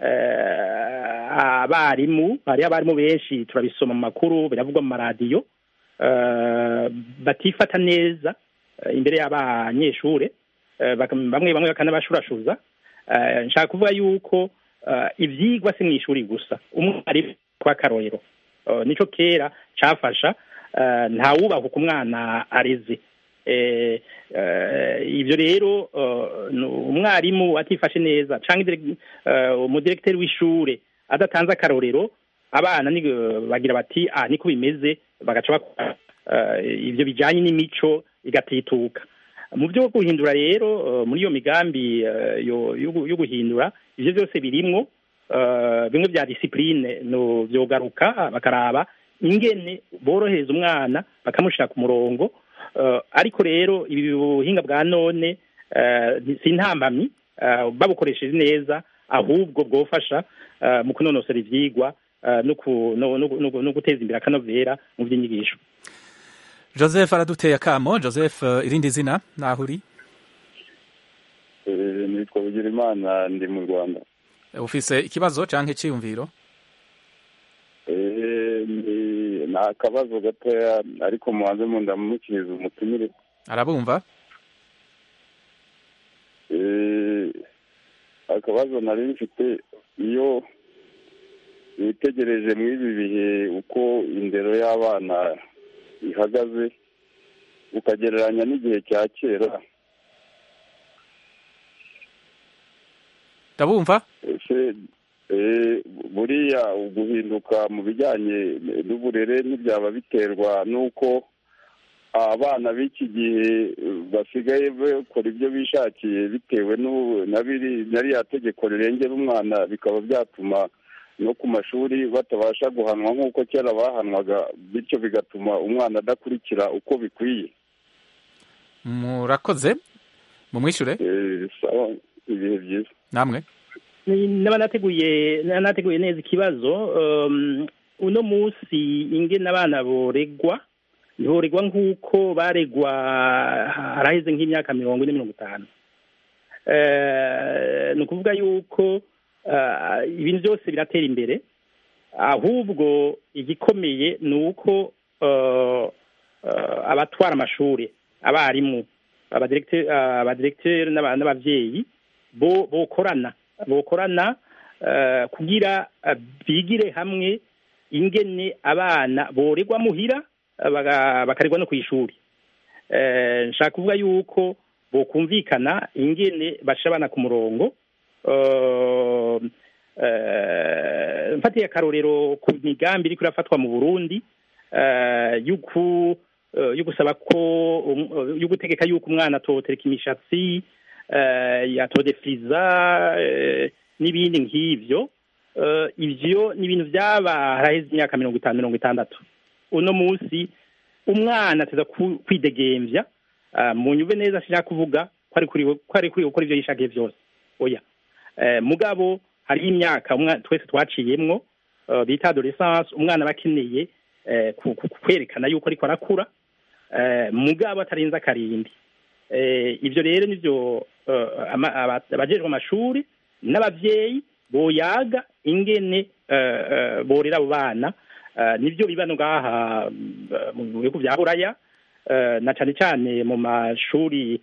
eh, abarimu hari abarimu benshi turabisoma mu makuru biravugwa mu maradiyo eh, batifata neza eh, imbere y'abanyeshure eh, baka- bamwe bamwe bakanabashurashuza eh, nshaka kuvuga yuko eh, ivyigwa si mw'ishuri gusa umwarimu kw'akarorero Eh, nico kera cafasha eh, ntawubahuka umwana areze Eh, eh, ivyo rero eh, ni umwarimu atifashe neza canke direct- eh, umudirekiteri w'ishure adatanze akarorero abana ni bagira bati ah niko bimeze bagaca bakora eh, ivyo bijanye n'imico igatituka mu byo guhindura rero eh, muri iyo migambi eh, yo yo gu- yo guhindura ivyo byose birimwo eh, bimwe bya disipurine no vyogaruka bakaraba ingene borohereza umwana bakamushira ku murongo eh, ariko rero ibi buhinga bwa none eh, ni- si intambamyi eh, babukoresheje neza ahubwo bwofasha eh, mu kunonosora ivyigwa eh, no ku- no- no- no- no guteza imbere akanovera mu vy'inyigisho joseph araduteye akamo joseph eh, irindi zina naho uri Eh, nitwa Bugirimana ndi mu Rwanda ufise ikibazo canke iciyumviro Eh, ni- ni akabazo gatoya ariko mubanze mu ndamukiriza umutumire arabumva Eh, akabazo nari mfite iyo witegereje muri ibi bihe uko indero y'abana ihagaze ukagereranya n'igihe cya kera ndabumva ese eh, buriya guhinduka mu bijyanye n'uburere ntibyaba biterwa n'uko abana b'iki gihe eh, basigaye bakora ibyo bishakiye bitewe n'ubu- na biri- na ririya tegeko rirengera umwana bikaba byatuma no ku mashuri batabasha guhanwa nk'uko kera bahanwaga bityo bigatuma umwana adakurikira uko bikwiye murakoze mumwishure Eh, sawa ibihe byiza namwe Ni- naba nateguye naba nateguye neza ikibazo um, uno munsi ingene abana boregwa ntiboregwa nk'uko baregwa haraheze nk'imyaka mirongo ine mirongo itanu Eh, ni ukuvuga yuko ah, ibintu byose biratera imbere ahubwo igikomeye ni uko eh, eh, abatwara amashuri abarimu abadiregiteri abadiregiteri n'aba- n'abavyeyi bo bokorana bokorana eh, kugira eh, bigire hamwe ingene abana boregwa muhira eh, baga- bakaregwa no kw'ishuri Eh, nshaka kuvuga yuko bokumvikana ingene basha abana ku murongo Eh, eh, mfatiye akarorero ku migambi iriko irafatwa mu burundi eh, yuku eh, yo gusaba ko um- yo gutegeka yuko umwana atotereka imishatsi eh, yatodefiriza eh, n'ibindi nk'ivyo Eh, ivyo ni ibintu vyaba haraheze imyaka mirongo itanu mirongo itandatu uno munsi umwana ateza ku- kwidegemvya ah, mu nyuve neza sinshaka kuvuga ko ari kuri ko ari kuri gukora ivyo yishakiye vyose oya Eh, mugabo hariho imyaka umwa- twese twaciyemwo eh, bita adolescence umwana aba akeneye eh, ku- ku- kwerekana yuko ariko arakura eh, mugabo atarenze akarindi Eh, ivyo rero nivyo eh, ama- aba- abajejwe amashuri n'abavyeyi boyaga ingene eh, eh, borera abo bana Eh, nivyo biba no ngaha mm, mu bihugu vya buraya eh, na cane cane mu mashuri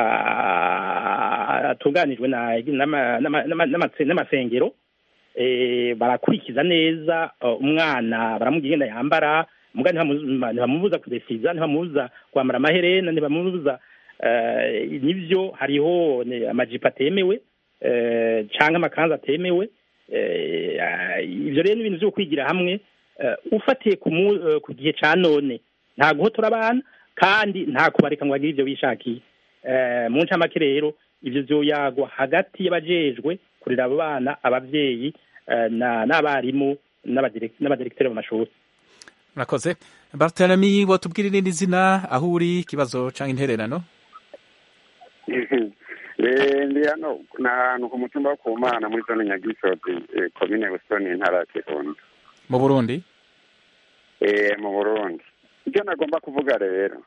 ah, atunganijwe na- n'ama- n'ama- n'ama- n'amatse- n'amasengero eh, barakurikiza neza eh, umwana baramubwira ingene yambara muga ntibamu- ntibamubuza kudefiriza ntibamubuza kwambara amaherena ntibamubuza eh, nivyo hariho ne- amajipo atemewe eh, canke amakanzu atemewe eh, ah, ivyo rero ni ibintu vyo kwigira hamwe eh, ufatiye ku mu- eh, ku gihe ca none nta guhotora abana kandi nta kubareka ngo bagire ivyo bishakiye Eh, mu ncamake rero ivyo vyoyagwa hagati y'abajejwe kurera abo bana abavyeyi eh, na- n'abarimu n'abadirek- n'abadirekiteri mu mashuri murakoze bartelemi wotubwira irindi zina aho uri ikibazo canke intererano Eh, ndi hano ni ahantu ku mutumba wo ku mana muri zone nyagisozi eh, komine busoni intara ya kirundo mu burundi Eh, mu burundi icyo nagomba kuvuga rero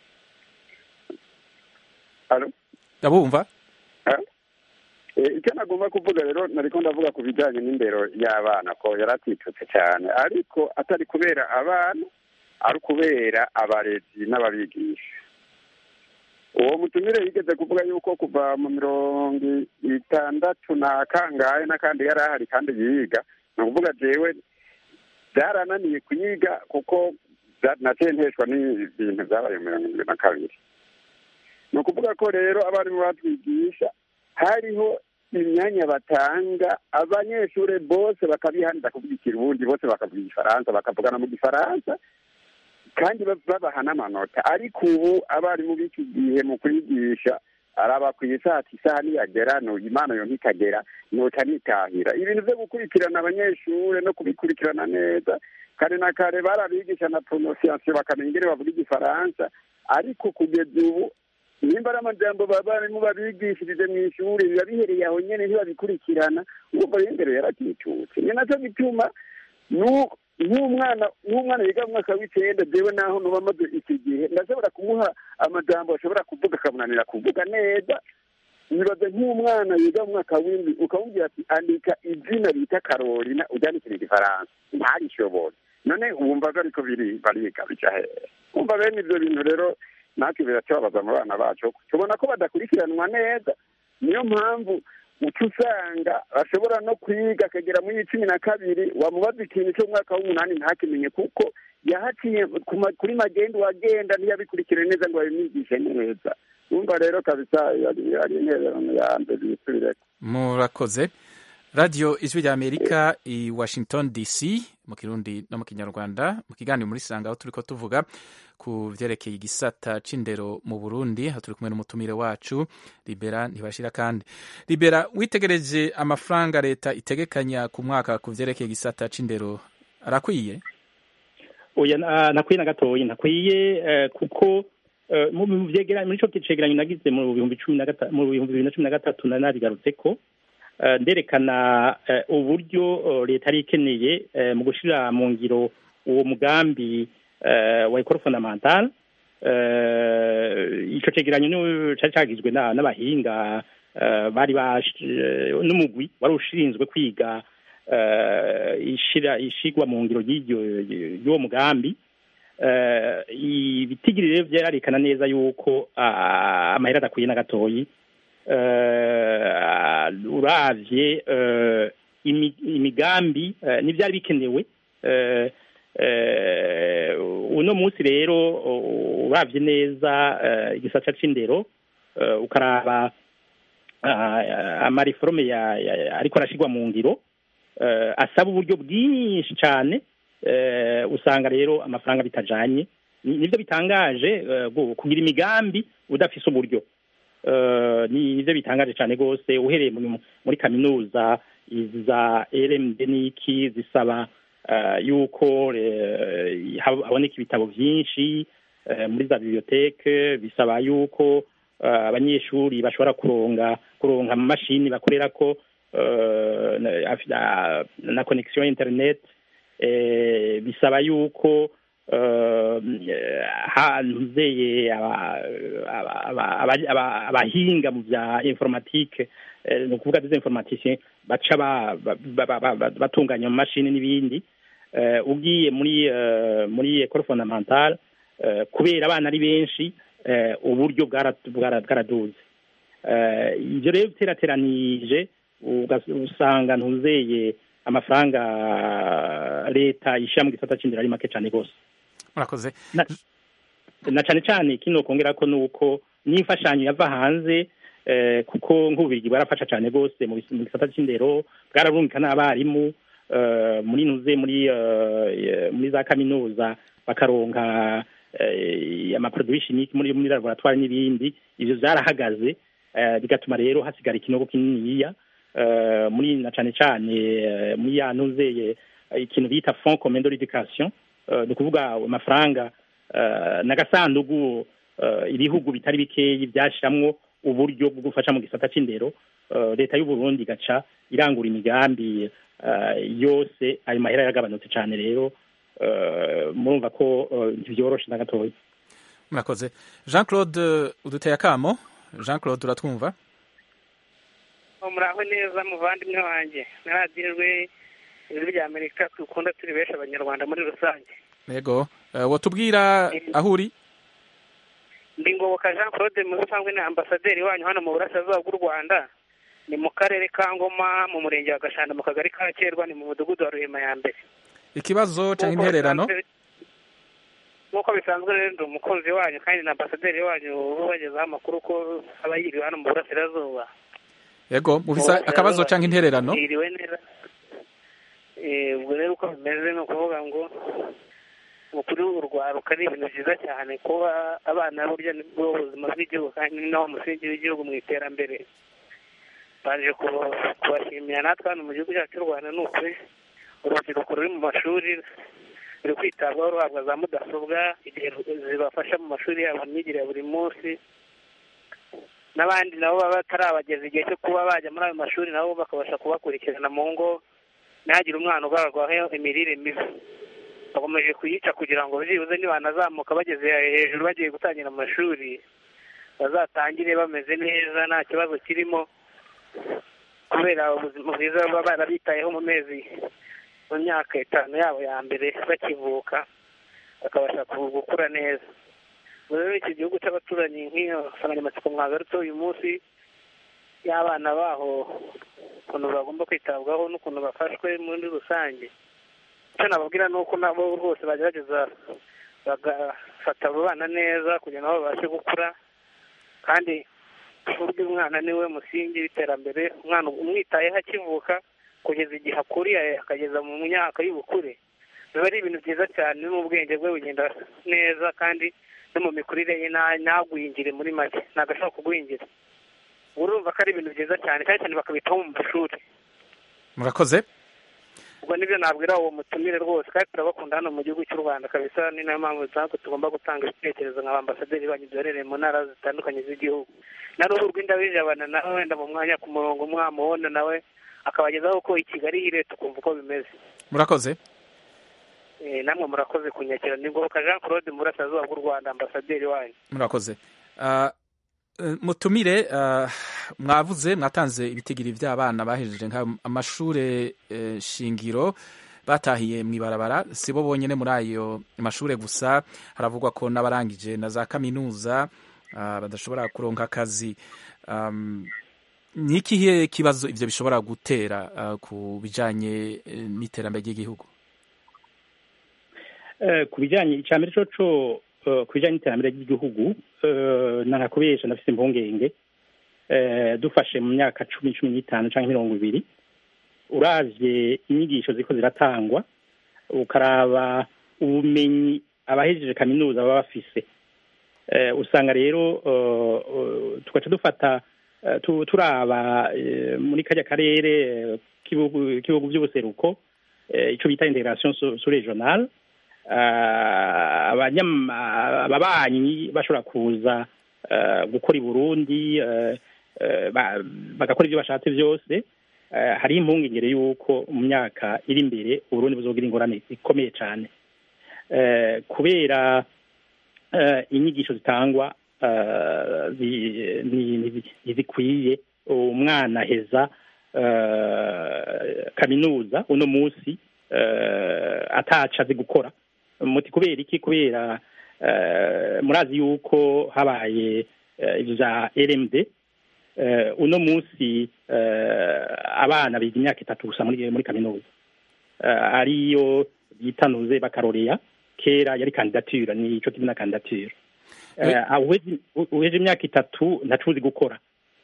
Alo? ndabumva Ah? Eh, icyo nagomba kuvuga rero nariko ndavuga ku bijyanye n'indero y'abana ko yaratitutse cyane ariko atari kubera abana ari kubera abarezi n'ababigisha uwo mutumire yigeze kuvuga yuko kuva mu mirongo itandatu na kangahe n'akandi yari ahari kandi yiga ni ukuvuga jewe byarananiye kuyiga kuko bya- naciye nteshwa n'ibintu byabaye mu mirongo irindwi na kabiri ni ukuvuga ko rero abarimu batwigisha hariho imyanya batanga abanyeshuri bose bakabihanira kuvuga ikirundi bose bakavuga igifaransa bakavugana mu gifaransa kandi ba- babaha n'amanota ariko ubu abarimu b'iki gihe mu kwigisha araba ku isati isaha niyagera no imana yo ntikagera noca nitahira ibintu byo gukurikirana abanyeshuri no kubikurikirana neza kare na kare barabigisha na prononciation bakamenya ingene bavuga igifaransa ariko kugeza ubu nimba ari amajambo babarimu babigishirije mu ishuri biba bihereye aho nyene ntibabikurikirana urumva rero indero yaratitutse ni naco gituma nu- nk'umwana nk'umwana yiga mu mwaka w'icenda jewe naho nuba maze iki gihe ndashobora kumuha amajambo ashobora kuvuga akamunanira kuvuga neza nibaze nk'umwana yiga mu mwaka w'indwi ukamubwira ati andika izina bita karolina uryandikira igifaransa ntarishobore none wumva bariko biri bariga bica hehe wumva bene ivyo bintu rero natwe biracababaza mu bana bacu tubona ko badakurikiranwa neza niyo mpamvu uca usanga ashobora no kwiga akagera muri cumi na kabiri wamubaza ikintu cy'umwaka w'umunani ntakimenye kuko yahaciye ku ma- kuri magendu wagenda ntiyabikurikire neza ngo babimwigishe neza numva rero kabisa yari yari intererano ya mbere yisubireko murakoze radiyo ijwi rya amerika i washington dc mu kirundi no mu kinyarwanda mu kiganiro muri sanga aho turi ko tuvuga ku byerekeye igisata c'indero mu burundi aho turi kumwe n'umutumire wacu libera ntibashira kandi libera witegereje amafaranga leta itegekanya ku mwaka ku vyerekeye igisata c'indero arakwiye oya na- nakwiye na gatoyi nakwiye eh, kuko eh, mu mu vyegeranyo muri ico cegeranyo nagize mu bihumbi cumi na gata- mu bihumbi bibiri na cumi na gatatu nari nabigarutseko eh, nderekana eh, uburyo eh, leta yari ikeneye eh, mu gushira mu ngiro uwo mugambi eh, wa ekoro fondamental eh, ico cegeranyo ni cari cagizwe na- n'abahinga eh, bari bash- eh, n'umugwi wari ushinzwe kwiga eh, ishira ishigwa mu ngiro y'iryo y'uwo mugambi eh, ibitigiri rero vyarerekana neza yuko ah, amahera adakwiye na gatoyi eh, uravye eh, imi- imigambi eh, n'ivyari bikenewe eh, eh, uno munsi rero uravye neza eh, igisata c'indero eh, ukaraba ah, amariforome ya- ya- ariko arashigwa mu ngiro eh, asaba uburyo bwinshi cyane eh, usanga rero amafaranga bitajanye Ni- nivyo bitangaje eh, gu- kugira imigambi udafise uburyo Eh, ni nivyo bitangaje cyane rwose uhereye mu- muri kaminuza izi za rmd n'iki zisaba eh, yuko eh, hab- haboneka ibitabo vyinshi eh, muri za biblioteke bisaba yuko eh, abanyeshuri bashobora kuronga kuronka amamashini bakorerako eh, na- afi- na- na connexion ya internet eh, bisaba yuko eh, hanzeye aba- aba- aba- aba- aba- abahinga mu bya informatique eh, ni ukuvuga des informaticiens baca ba- ba- ba- ba- ba- batunganya amamashini n'ibindi Eh, ugiye muri eh, muri ecole fondamentale eh, kubera abana ari benshi eh, uburyo bwara- bwara- bwaraduze Eh, ibyo rero biterateranije ugas- usanga ntuzeye amafaranga leta ishyira mu gisata c'indero ari make cyane rwose murakoze na, na cane cane kino kongera ko nuko n'imfashanyo yava hanze eh, kuko nk'ububirigi bwarafasha cane rwose mu bis- mu gisata c'indero bwararungika n'abarimu eh, muri nuze muri eh, muri za kaminuza bakaronka eh, amaproduit chimique muri muri laboratoire n'ibindi ivyo vyarahagaze eh, bigatuma rero hasigara ikinogo kininiya eh, muri na cane cane eh, muri ya nuzeye ikintu bita fond commun de l'éducation eh, ni ukuvuga amafaranga eh, n'agasandugu eh, ibihugu bitari bikeyi byashiramwo uburyo bwo gufasha mu gisata c'indero eh, leta y'u Burundi igaca irangura imigambi eh, yose ayo mahera yagabanutse cane rero eh, murumva ko eh, ntivyoroshe na gatoya murakoze jean claude uduteye akamo jean claude uratwumva muraho neza muvandimwe wanjye naradijwe ijwi rya amerika dukunda turi benshi abanyarwanda muri rusange yego Eh, wotubwira aho uri ndi ngoboka jean claude mu rusanzwe ni ambasaderi wanyu hano mu burasirazuba bw'u rwanda ni mu karere ka ngoma mu murenge wa gashanda mu kagari ka kerwa ni mu mudugudu wa ruhima ya mbere ikibazo cyangwa Nk'uko intererano bisanzwe- nk'uko bisanzwe rero ndi umukunzi wanyu kandi na ambasaderi wanyu ubagezaho amakuru ko aba yiriwe hano mu burasirazuba yego mufise akabazo cyangwa intererano yiriwe neza Eh, ubwo rero uko bimeze ni ukuvuga ngo ukuri urwaruka ni ibintu byiza cyane kuba abana burya ni bwo buzima bw'igihugu kandi ni nawo musingi w'igihugu mu iterambere baje kuba- kubashimira natwe hano mu gihugu cyacu cy'u rwanda ni ukuri urubyiruko ruri mu mashuri ruri kwitabwaho ruhabwa za mudasobwa igihe zibafasha mu mashuri yabo mu myigire ya buri munsi n'abandi nabo baba batarabageza igihe cyo kuba bajya muri ayo mashuri nabo bakabasha kubakurikirana mu ngo ntihagire umwana ugaragwaho imirire mibi bakomeje kuyica kugira ngo byibuze nibanazamuka bageze hejuru bagiye gutangira amashuri bazatangire bameze neza nta kibazo kirimo kubera ubuzima bwiza baba barabitayeho mu mezi mu myaka itanu yabo ya mbere bakivuka bakabasha ku- gukura neza Ubwo rero iki gihugu cy'abaturanyi nk'iyo nsanganyamatsiko mwagarutse uyu munsi y'abana baho ukuntu bagomba kwitabwaho n'ukuntu bafashwe muri rusange icyo nababwira ni uko nabo rwose bagerageza bagafata abo bana neza kugira ngo babashe gukura kandi burya umwana niwe musingi w'iterambere umwana umwitayeho akivuka kugeza igihe akuriye akageza mu myaka y'ubukure biba ari ibintu byiza cyane n'ubwenge bwe bugenda neza kandi no mu mikurire ye ntagwingire muri make ntabwo ashobora kugwingira urumva ko ari ibintu byiza cyane cyane cyane bakabitaho mu mashuri murakoze ubwo nibyo nabwira uwo mutumire rwose kandi turabakunda hano mu gihugu cy'u rwanda kabisa ni nayo mpamvu natwe tugomba gutanga ibitekerezo nka ambasaderi banyu duherereye mu ntara zitandukanye z'igihugu na ruhu rw'indabijabana nawe wenda mu mwanya ku murongo mwamubona nawe akabagezaho ko i kigali hire tukumva uko bimeze murakoze namwe murakoze kunyakira ni ngoboka jean claude mu burasirazuba bw'u rwanda ambasaderi wanyu murakoze mutumire mwavuze mwatanze ibitigiri by'abana bahejeje amashuri shingiro batahiye mu ibarabara si bo bonyine muri ayo mashuri gusa haravugwa ko n'abarangije na za kaminuza badashobora kuronka akazi ni ikihe kibazo ibyo bishobora gutera ku bijyanye n'iterambere ry'igihugu ku bijyanye icya mbere cyo ku bijyanye n'iterambere ry'igihugu ntakubesha ndafite impungenge dufashe mu myaka cumi cumi n'itanu cyangwa mirongo ibiri uravye inyigisho ziko ziratangwa ukaraba ubumenyi abahejeje kaminuza baba bafise usanga rero tugaca dufata turaba muri kajya karere k'ibihugu by'ubuseruko icyo bita integration sur regional ababanyi bashobora kuza gukora i burundi bagakora ibyo bashatse byose hari impungengere y'uko mu myaka iri imbere uburundi buzogira ingorane ikomeye cyane kubera inyigisho zitangwa ntizikwiye umwana aheza kaminuza uno munsi ataca azi gukora muti kubera iki kubera murazi yuko habaye ibyo bya rmd uno munsi abana biga imyaka itatu gusa muri kaminuza ariyo bitanuze bakaroreya kera yari kandidature ni icyo kimwe na kandidature uheje imyaka itatu ntacuzi gukora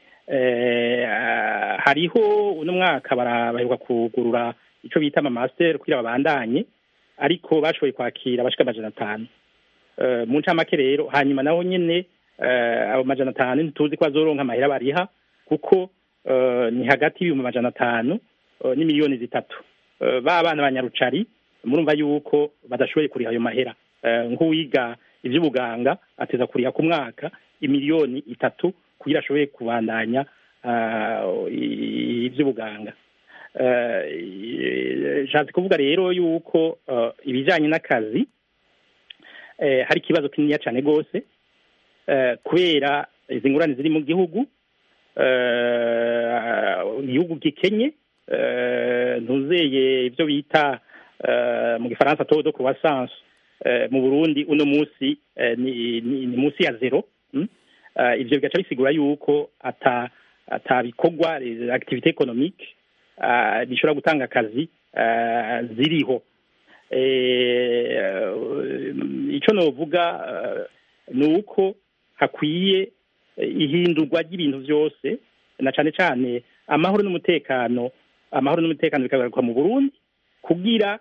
hariho uno mwaka baheruka kugurura icyo bita amamasiteri kugira babandanye ariko bashoboye kwakira abashika amajana atanu mu ncamake rero hanyuma naho nyine abo majana atanu ntituzi ko bazoronka amahera bariha kuko ni hagati y'ibihumbi amajana atanu n'imiliyoni zitatu ba bana ba nyarucari murumva yuko badashoboye kuriha ayo mahera nk'uwiga iby'ubuganga ateza kuriha ku mwaka imiliyoni itatu kugira ashobore kubandanya iby'ubuganga nshatse kuvuga rero yuko ibijyanye n'akazi hari ikibazo kininiya cyane rwose kubera izi ngurane ziri mu gihugu igihugu gikenye ntuzeye ibyo bita mu gifaransa todo croissance mu burundi uno munsi ni munsi ya zero ibyo bigaca bisigura yuko atabikorwa activité économique bishobora gutanga akazi ziriho icyo navuga ni uko hakwiye ihindurwa ry'ibintu byose na cyane cyane amahoro n'umutekano amahoro n'umutekano bikagaruka mu burundi kugira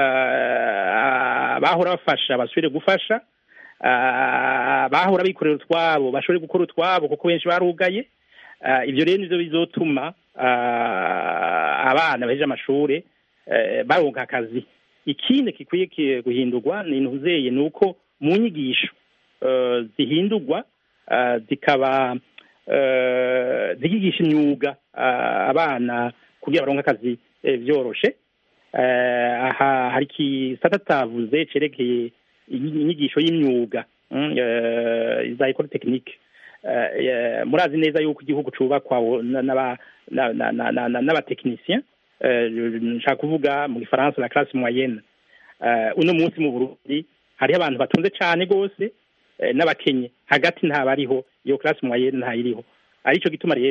abahora bafasha basubire gufasha abahora bikorera utwabo bashobore gukora utwabo kuko benshi barugaye ibyo rero nibyo bizotuma abana baheje amashuri baronka akazi ikindi gikwiye guhindurwa ni ntuzeye ni uko mu nyigisho zihindurwa zikaba zikigisha imyuga abana kugira baronke akazi byoroshe aha hari ikisata tavuze cerekeye inyigisho y'imyuga za ekole tekinike murazi neza yuko igihugu cubakwa n'abatekinisien nshaka kuvuga mu gifaransa la classe moyenne uno munsi mu burundi hariho abantu batunze cane rwose n'abakenye hagati ntabariho iyo classe moyenne ntayiriho arico gituma rero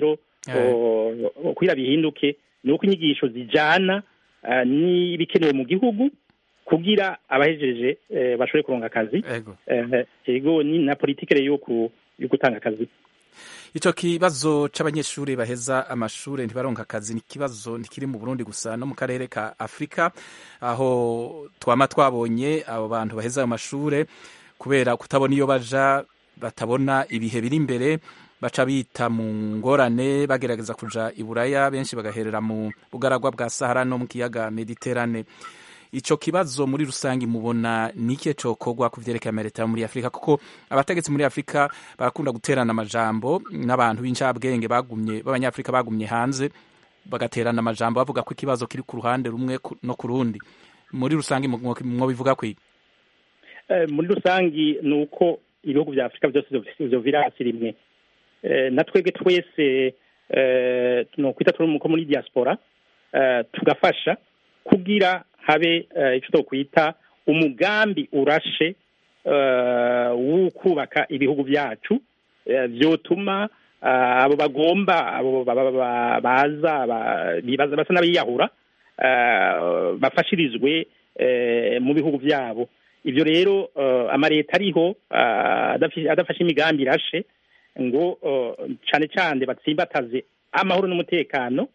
kugira bihinduke ni uko inyigisho zijana n'ibikenewe mu gihugu kugira abahejeje bashobore kuronga akazi ego ni na politike rero yo gutanga akazi icyo kibazo c'abanyeshuri baheza amashuri ntibaronka akazi ni ikibazo ntikiri mu Burundi gusa no mu karere ka Afrika aho twama twabonye abo bantu baheza ayo mashure kubera kutabona iyo baja batabona ibihe biri imbere baca bita mu ngorane bagerageza kuja i Buraya benshi bagaherera mu bugaragwa bwa Sahara no mu kiyaga Mediterane ico kibazo muri rusange mubona nike cokorwa ku vyerekeye amaleta muri Afrika kuko abategetsi muri Afrika barakunda guterana amajambo n'abantu b'incabwenge bagumye b'abanyafrika bagumye hanze bagaterana amajambo bavuga ko ikibazo kiri ku ruhande rumwe no ku rundi muri rusange mwo bivuga kwiga muri rusange ni uko ibihugu vya Afrika byose ivyo virasi rimwe na twebwe twese no kwita turi muri diaspora tugafasha kugira habe icyo twakwita umugambi urashe wo kubaka ibihugu byacu byotuma abo bagomba abo baza basa n'abiyahura bafashirizwe mu bihugu byabo ibyo rero amaleta ariho adafashe imigambi irashe ngo cyane cyane batsimbataze amahoro n'umutekano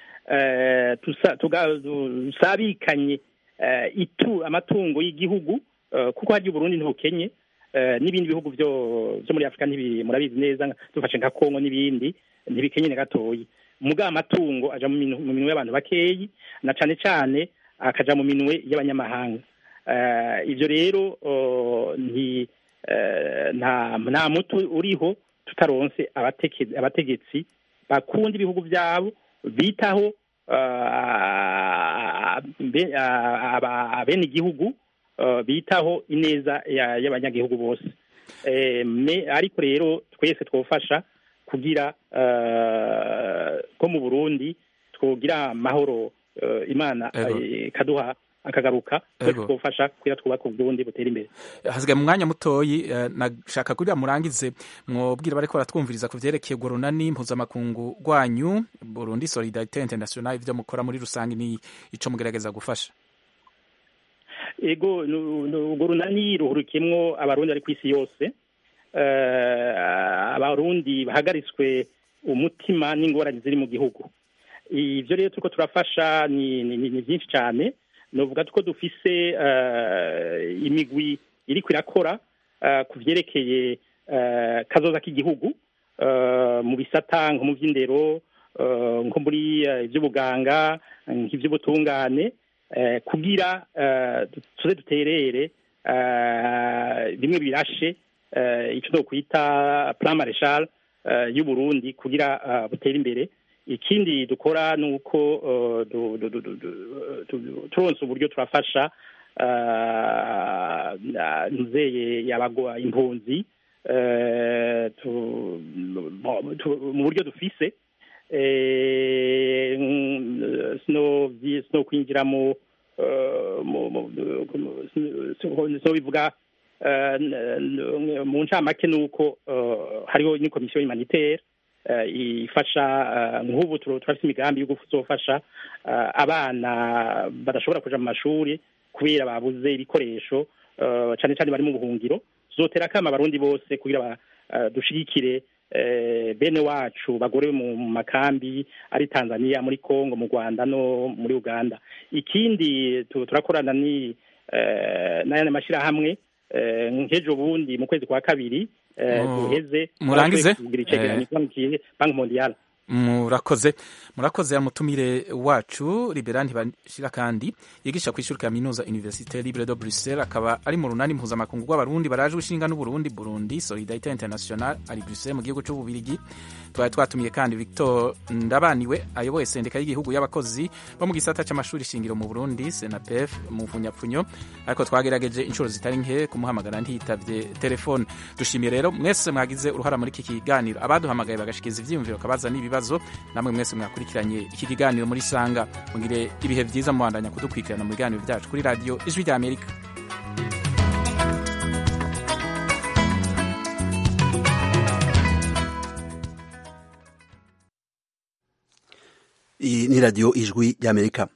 tusabikanye amatungo y'igihugu kuko harya uburundi ntukenye n'ibindi bihugu byo muri afurika murabizi neza dufashe nka kongo n'ibindi ntibikenye na gatoyi muga amatungo aja mu minwe y'abantu bakeyi na cane cane akaja mu minwe y'abanyamahanga ivyo rero nta muti uriho tutaronse abategetsi bakunda ibihugu byabo bitaho bene igihugu bitaho ineza y'abanyagihugu bose ariko rero twese twofasha kugira ko mu burundi twogira amahoro imana ikaduha akagaruka twofasha kugira twubake uburundi butera imbere hasigaye mu mwanya mutoyi nashaka kugira murangize mwobwira bariko baratwumviriza ku vyerekeye urwo runani mpuzamakungu rwanyu burundi solidarite international ivyo mukora muri rusange ni ico mugerageza gufasha ego urwo runani ruhurikiyemwo abarundi bari kw'isi yose abarundi bahagaritswe umutima n'ingorane ziri mu gihugu ivyo rero turiko turafasha ni vyinshi cane novuga ko dufise imigwi iriko irakora ku vyerekeye kazoza k'igihugu mu bisata nko mu vy'indero nko muri ivy'ubuganga nk'ivy'ubutungane kugira tuze duterere bimwe birashe icyo nokwita plan marshal y'uburundi kugira butere imbere ikindi dukora ni uko turonse uburyo turafasha nzeye yabagwa impunzi mu buryo dufise sino kwinjira mu sino bivuga mu ncamake ni uko hariho n'komisiyo humanitaire ifasha nk'ubu turafite imigambi yo gufasha abana badashobora kuja mu mashuri kubera babuze ibikoresho cyane cyane bari mu buhungiro zotera akama abarundi bose kugira dushigikire bene wacu bagorewe mu makambi ari tanzania muri congo mu rwanda no muri uganda ikindi turakorana ni n'ayandi mashyirahamwe nk'ejo bundi mu kwezi kwa kabiri duheze murangize kugira icegeranyo banki mondiale murakoze murakoze mutumire wacu liberani bashira kandi yigisha ku ishuri kaminuza universite libre de bruxelles akaba ari mu runani mpuzamakungu rw'abarundi baraje gushinga n'uburundi burundi solidarite international ari bruxelles mu gihugu c'ububirigi twari twatumiye kandi victor ndabaniwe ayoboye sendika y'igihugu y'abakozi bo mu gisata c'amashuri shingiro mu burundi senapef mu funyapfunyo ariko twagerageje inshuro zitari nke kumuhamagara ntiyitavye telefone dushimiye rero mwese mwagize uruhara muri iki kiganiro abaduhamagaye bagashikiza ivyiyumviro kabaza n'ibibazo namwe mwese mwakurikiranye iki kiganiro muri sanga mugire ibihe vyiza mubandanya kudukurikirana mu biganiro vyacu kuri radiyo ijwi rya amerika iyi ni radiyo ijwi ry'amerika